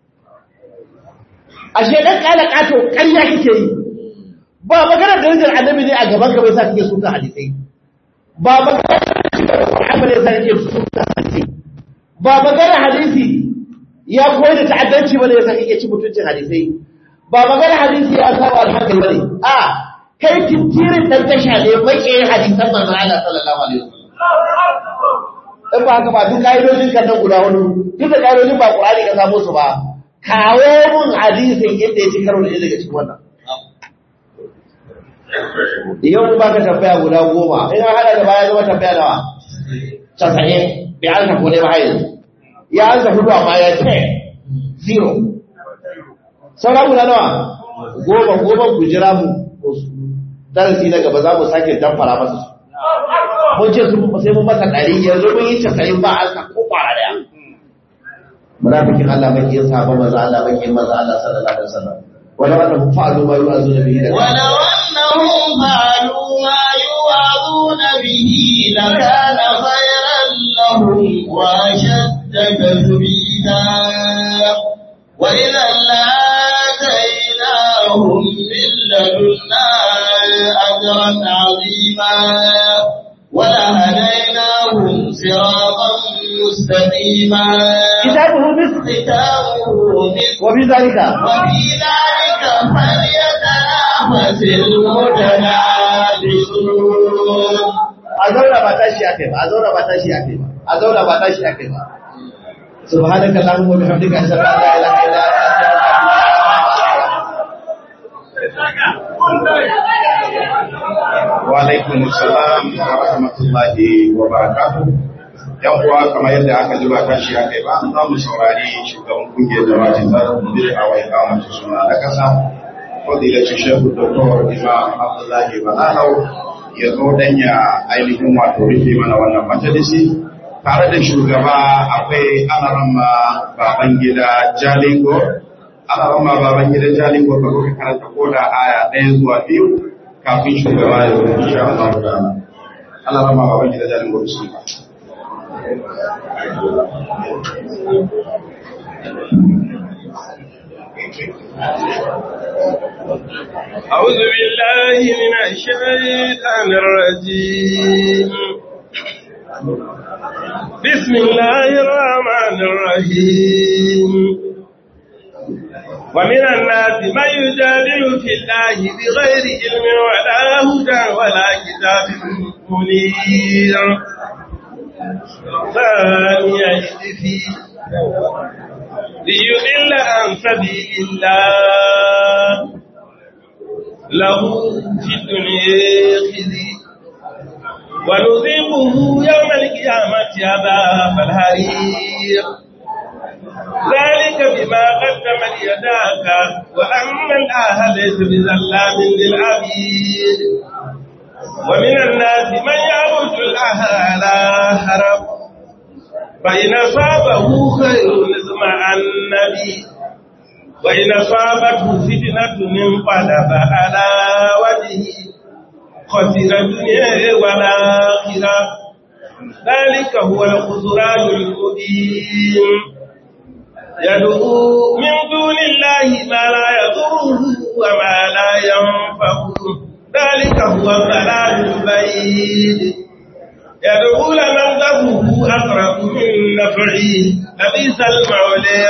ashe dan kala kato ƙarya kake yi ba magana darajar annabi ne a gaban ka bai sa kake suka hadisai ba magana Muhammad ya sa kake suka hadisai ba magana hadisi ya koyi da ta'addanci bane ya sa kake ci mutuncin hadisai ba magana hadisi ya saba alhankali bane a kai tintirin dan tasha ne bake hadisan manzon Allah sallallahu alaihi wasallam in ba haka ba duk kaidojin kan nan guda hudu duk da kaidojin ba Qur'ani ka samu su ba kawo mun hadisin yadda ya ci karo da daga cikin wannan yau ba ka tambaya guda goma in an hada da baya zama tambaya nawa casa'in bai an ko ne ba hayin ya an hudu amma ya ce zero sauran guda nawa goma goma ku jira mu darasi na gaba za mu sake damfara masa su mun ce su sai mun masa ɗari yanzu mun yi casa'in ba an ko kwara daya munafikin Allah mai yin sabon maza Allah mai yin maza Allah sallallahu alaihi wasallam wala annahum fa'alu ma yu'azuna bihi la ولو أنهم فعلوا ما يوعظون به لكان خيرا لهم وأشد تثبيتا وإذا لآتيناهم من لدنا أجرا عظيما ولهديناهم صراطا مستقيما kitabuhu misl ختامه مثل wa bi zalika وفي ذلك فليتنافس المتنافسون a zauna ba tashi akai ba a zauna ba tashi akai ba a zauna ba tashi akai ba subhanaka allahumma wa bihamdika ashhadu an la ilaha illa anta wa alaikum salam wa rahmatullahi wa barakatuh yan uwa kamar yadda aka ji ba tashi aka yi ba za mu saurari shugaban kungiyar jama'a ta bir a wai kamata suna na kasa fadilacin shehu doktor imam abdullahi balahau ya zo dan ya ainihin wato rufe mana wannan majalisi tare da shugaba akwai alarama baban gida jalingo alarama baban gida jalingo ka kuka karanta koda aya ɗaya zuwa biyu kafin shugaba ya zo insha Allah ta'ala alarama baban gida jalingo bismillah أعوذ بالله من الشيطان الرجيم بسم الله الرحمن الرحيم ومن الناس من يجادل في الله بغير علم ولا هدى ولا كتاب منير ثاني يجدي ليضل عن سبيل الله له في الدنيا خزي ونذيقه يوم القيامة عذاب الحريق ذلك بما قدمت يداك وأن الله ليس بظلام للعبيد ومن الناس من يعبد الله على حرب فإن أصابه خير اسمع النبي وإن أصابته فتنة انقلب على وجهه خسر الدنيا والآخرة ذلك هو الخسران المبين يدعو من دون الله ما لا يضره وما لا ينفعه ذلك هو الضلال البعيد يدعو لمن ضره أقرب من نفعه لبئس المولى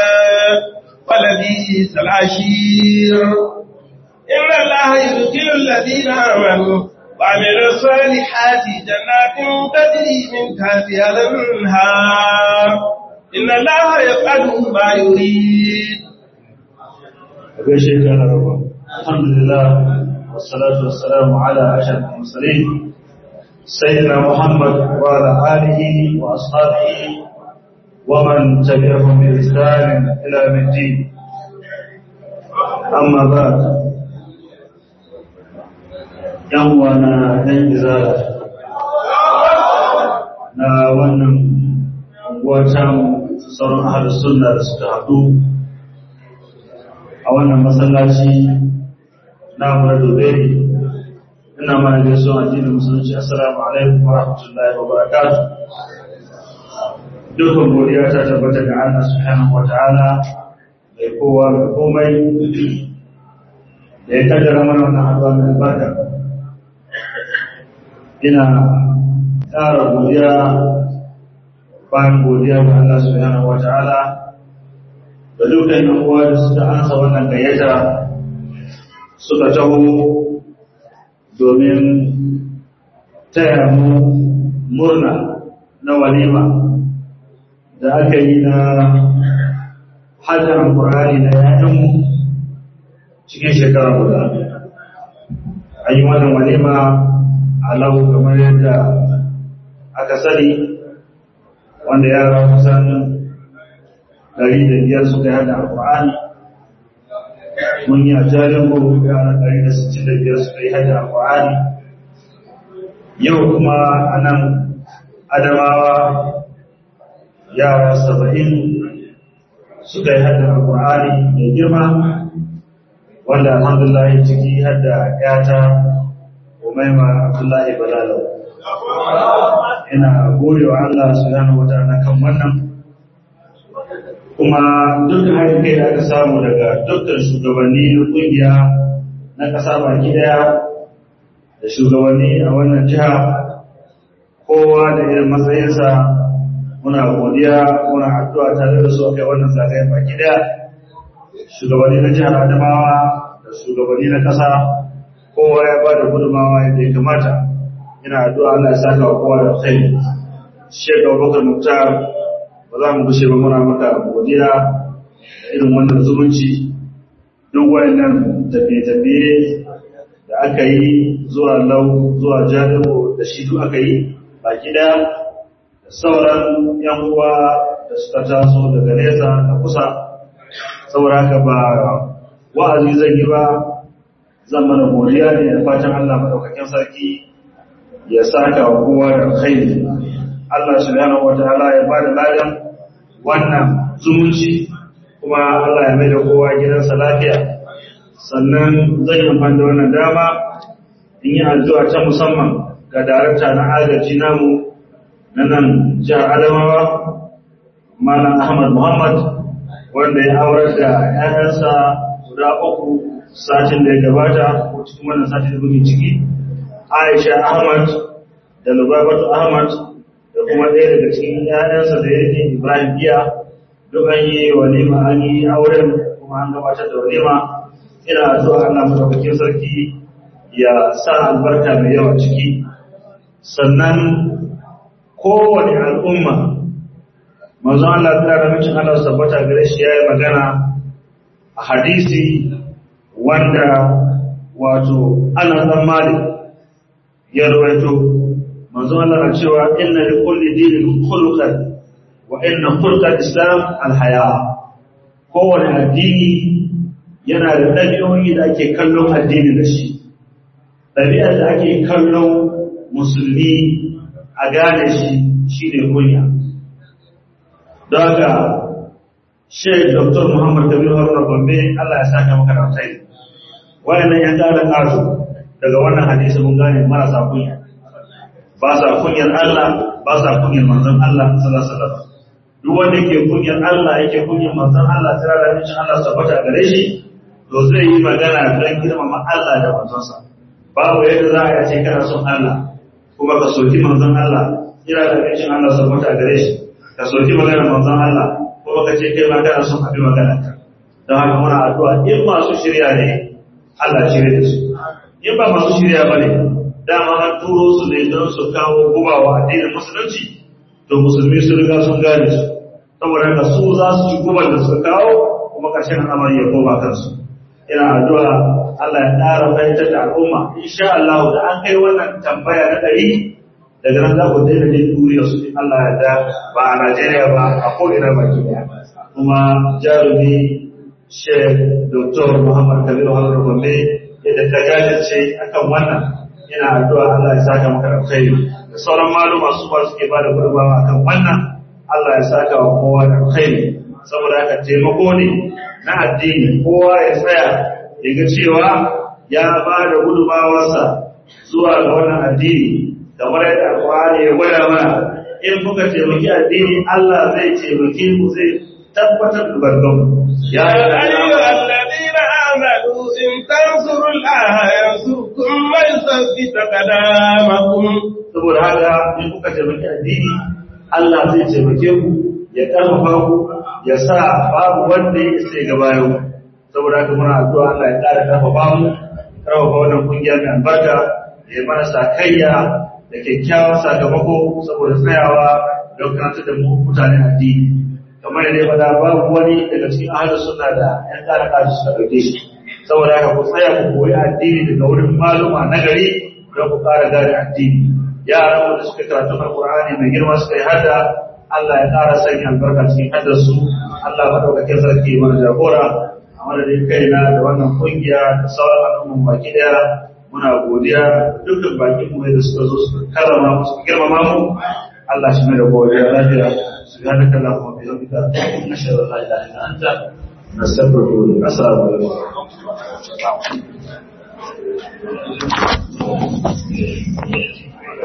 ولبئس العشير إن الله يدخل الذين آمنوا وعملوا الصالحات جنات تجري من تحتها الانهار ان الله يفعل ما يريد gaishe ka na raba alhamdulillah wassalatu wassalamu ala ashrafil mursalin sayyidina muhammad wa ala alihi wa ashabihi wa man tabi'ahum bi ihsan ila yawmiddin amma ba'd yan wana dan izala na wannan watan sauran ahlus sunna da suka haɗu a wannan masallaci na mura doberi ina mana gaisuwa addinin musulunci assalamu alaikum wa rahmatullahi wa barakatuh dukkan godiya ta tabbata ga Allah subhanahu wa ta'ala mai kowa ga komai da ya kaddara mana wannan haɗuwa mai albarka ina ƙara godiya bayan godiya ga Allah subhanahu wa ta'ala da dukkan yan uwa da suka ansa wannan gayyata suka taho domin taya mu murna na walima da aka yi na hajjar Qur'ani na yayanmu cikin shekara guda an yi wannan walima a lau kamar yadda aka sani wanda yara kusan ɗari da biyar suka yi hada alƙur'ani mun yi a jalingo yara ɗari da sittin da biyar suka yi hada alƙur'ani yau kuma a nan adamawa yara saba'in suka yi hada alƙur'ani mai girma wanda alhamdulillah ciki hada yata umaima abdullahi balalau ina gode wa Allah subhanahu wa ta'ala kan wannan kuma duk haɗin kai da aka samu daga dukkan shugabanni na ƙungiya na ƙasa baki ɗaya da shugabanni a wannan jiha kowa da irin matsayinsa muna godiya muna addu'a tare da su a kai wannan zagayen baki ɗaya shugabanni na jihar adamawa da shugabanni na ƙasa kowa ya ba da gudunmawa yadda ya kamata ina addu'a Allah ya saka wa kowa da kai Sheikh Abubakar Muktar ba za mu gushe ba muna maka godiya da irin wannan zumunci duk wayannan tafiye-tafiye da aka yi zuwa lau zuwa jalibu da shi duk aka yi baki daya da sauran yan uwa da suka taso daga nesa da kusa saboda haka ba wa'azi zan yi ba zan mana godiya ne da fatan Allah madaukakin sarki ya saka wa kowa da alkhairi Allah subhanahu wataala ya bada ladan wannan zumunci kuma Allah ya mai da kowa gidansa lafiya sannan zan yi amfani da wannan dama in yi addu'a ta musamman ga darakta na agaji namu na nan jihar Adamawa Malam Ahmad Muhammad wanda ya aurar da ‘ya'yansa guda uku satin da ya gabata ko cikin wannan satin da muke ciki Aisha Ahmad da Lubabatu Ahmad da kuma ɗaya daga cikin ‘ya'yansa da yake Ibrahim Giya duk an yi walima an yi auren kuma an gabatar da walima ina addu'a Allah madaukakin sarki ya sa albarka mai yawa ciki sannan kowane al'umma manzo Allah ta da mutum Allah tabbata gare shi yayi magana a hadisi wanda wato ana dan malik ya rawaito manzo Allah na cewa inna li kulli dinin khuluqan wa inna khulqal islam alhaya kowane addini yana da ɗabi'o'i da ake kallon addini da shi ɗabi'ar da ake kallon musulmi a gane shi shi ne kunya don haka shek dr muhammad kabir haruna gombe allah ya saka maka da sai wayannan yan ƙara ƙazo daga wannan hadisi mun gane marasa kunya ba sa kunyar allah ba sa kunyar manzon allah sallallahu alaihi wasallam duk wanda yake kunyar allah yake kunyar manzon allah tsira da mincin allah tabbata gare shi to zai yi magana don girmama allah da manzonsa babu yadda za a ce kana son allah kuma ka soki manzon allah tsira da mincin allah tabbata gare shi ka soki maganar manzon Allah kuma ka ce kai ma kana son abi maganar ka don haka muna addu'a in masu shirya ne Allah shirya da su in ba masu shirya ba ne dama an turo su ne don su kawo gubawa addinin musulunci to musulmi sun riga sun gane su saboda haka su za su ci gubar da suka kawo kuma ƙarshen al'amari ya koma kansu ina addu'a Allah ya ƙara fahimtar da al'umma insha Allah da an kai wannan tambaya na ɗari daga nan za ku daina jin duriyar su in Allah ya da ba a Najeriya ba a ko'ina baki ɗaya kuma jarumi Sheikh Dr. Muhammad Kabiru Haruna Gombe yadda ka jajirce akan wannan ina addu'a Allah ya saka maka alkhairi da sauran maluma su ba suke ba da gudunmawa akan wannan Allah ya saka wa kowa da alkhairi saboda haka taimako ne na addini kowa ya tsaya ya ga cewa ya ba da gudunmawarsa zuwa ga wannan addini kamar yadda alƙur'ani ya gwada mana in kuka taimaki addini Allah zai taimake ku zai tabbatar da barkan يا أيها الذين آمنوا إن تنصروا الله ينصركم ويثبت قدامكم saboda haka in kuka taimaki addini Allah zai taimake ku ya karfafa ku ya sa babu wanda ya isa ga bayan ku saboda haka muna addu'a Allah ya ƙara karfafa mu karfafa wannan kungiya mai albarka ya mana sakayya da kyakkyawan sakamako saboda tsayawa don karanta da mu mutane addini kamar yadda ya faɗa babu wani daga cikin ahalin suna da ‘yan ƙara ƙasa suka ɗauke shi saboda haka ku tsaya ku koyi addini daga wurin maluma na gari don ku ƙara gane addini yaran wanda suka karatu alƙur'ani mai girma suka yi hada Allah ya ƙara sanya albarka cikin haddar su Allah maɗaukakin sarki mana jagora a madadin kaina da wannan ƙungiya da sauran al'umman baki ɗaya muna godiya dukkan bakin mu da suka zo suka karrama mu suka girmama mu Allah shi mai da godiya lafiya سبحانك اللهم وبحمدك نشهد ان لا اله الا انت نستغفرك ونتوب السلام عليكم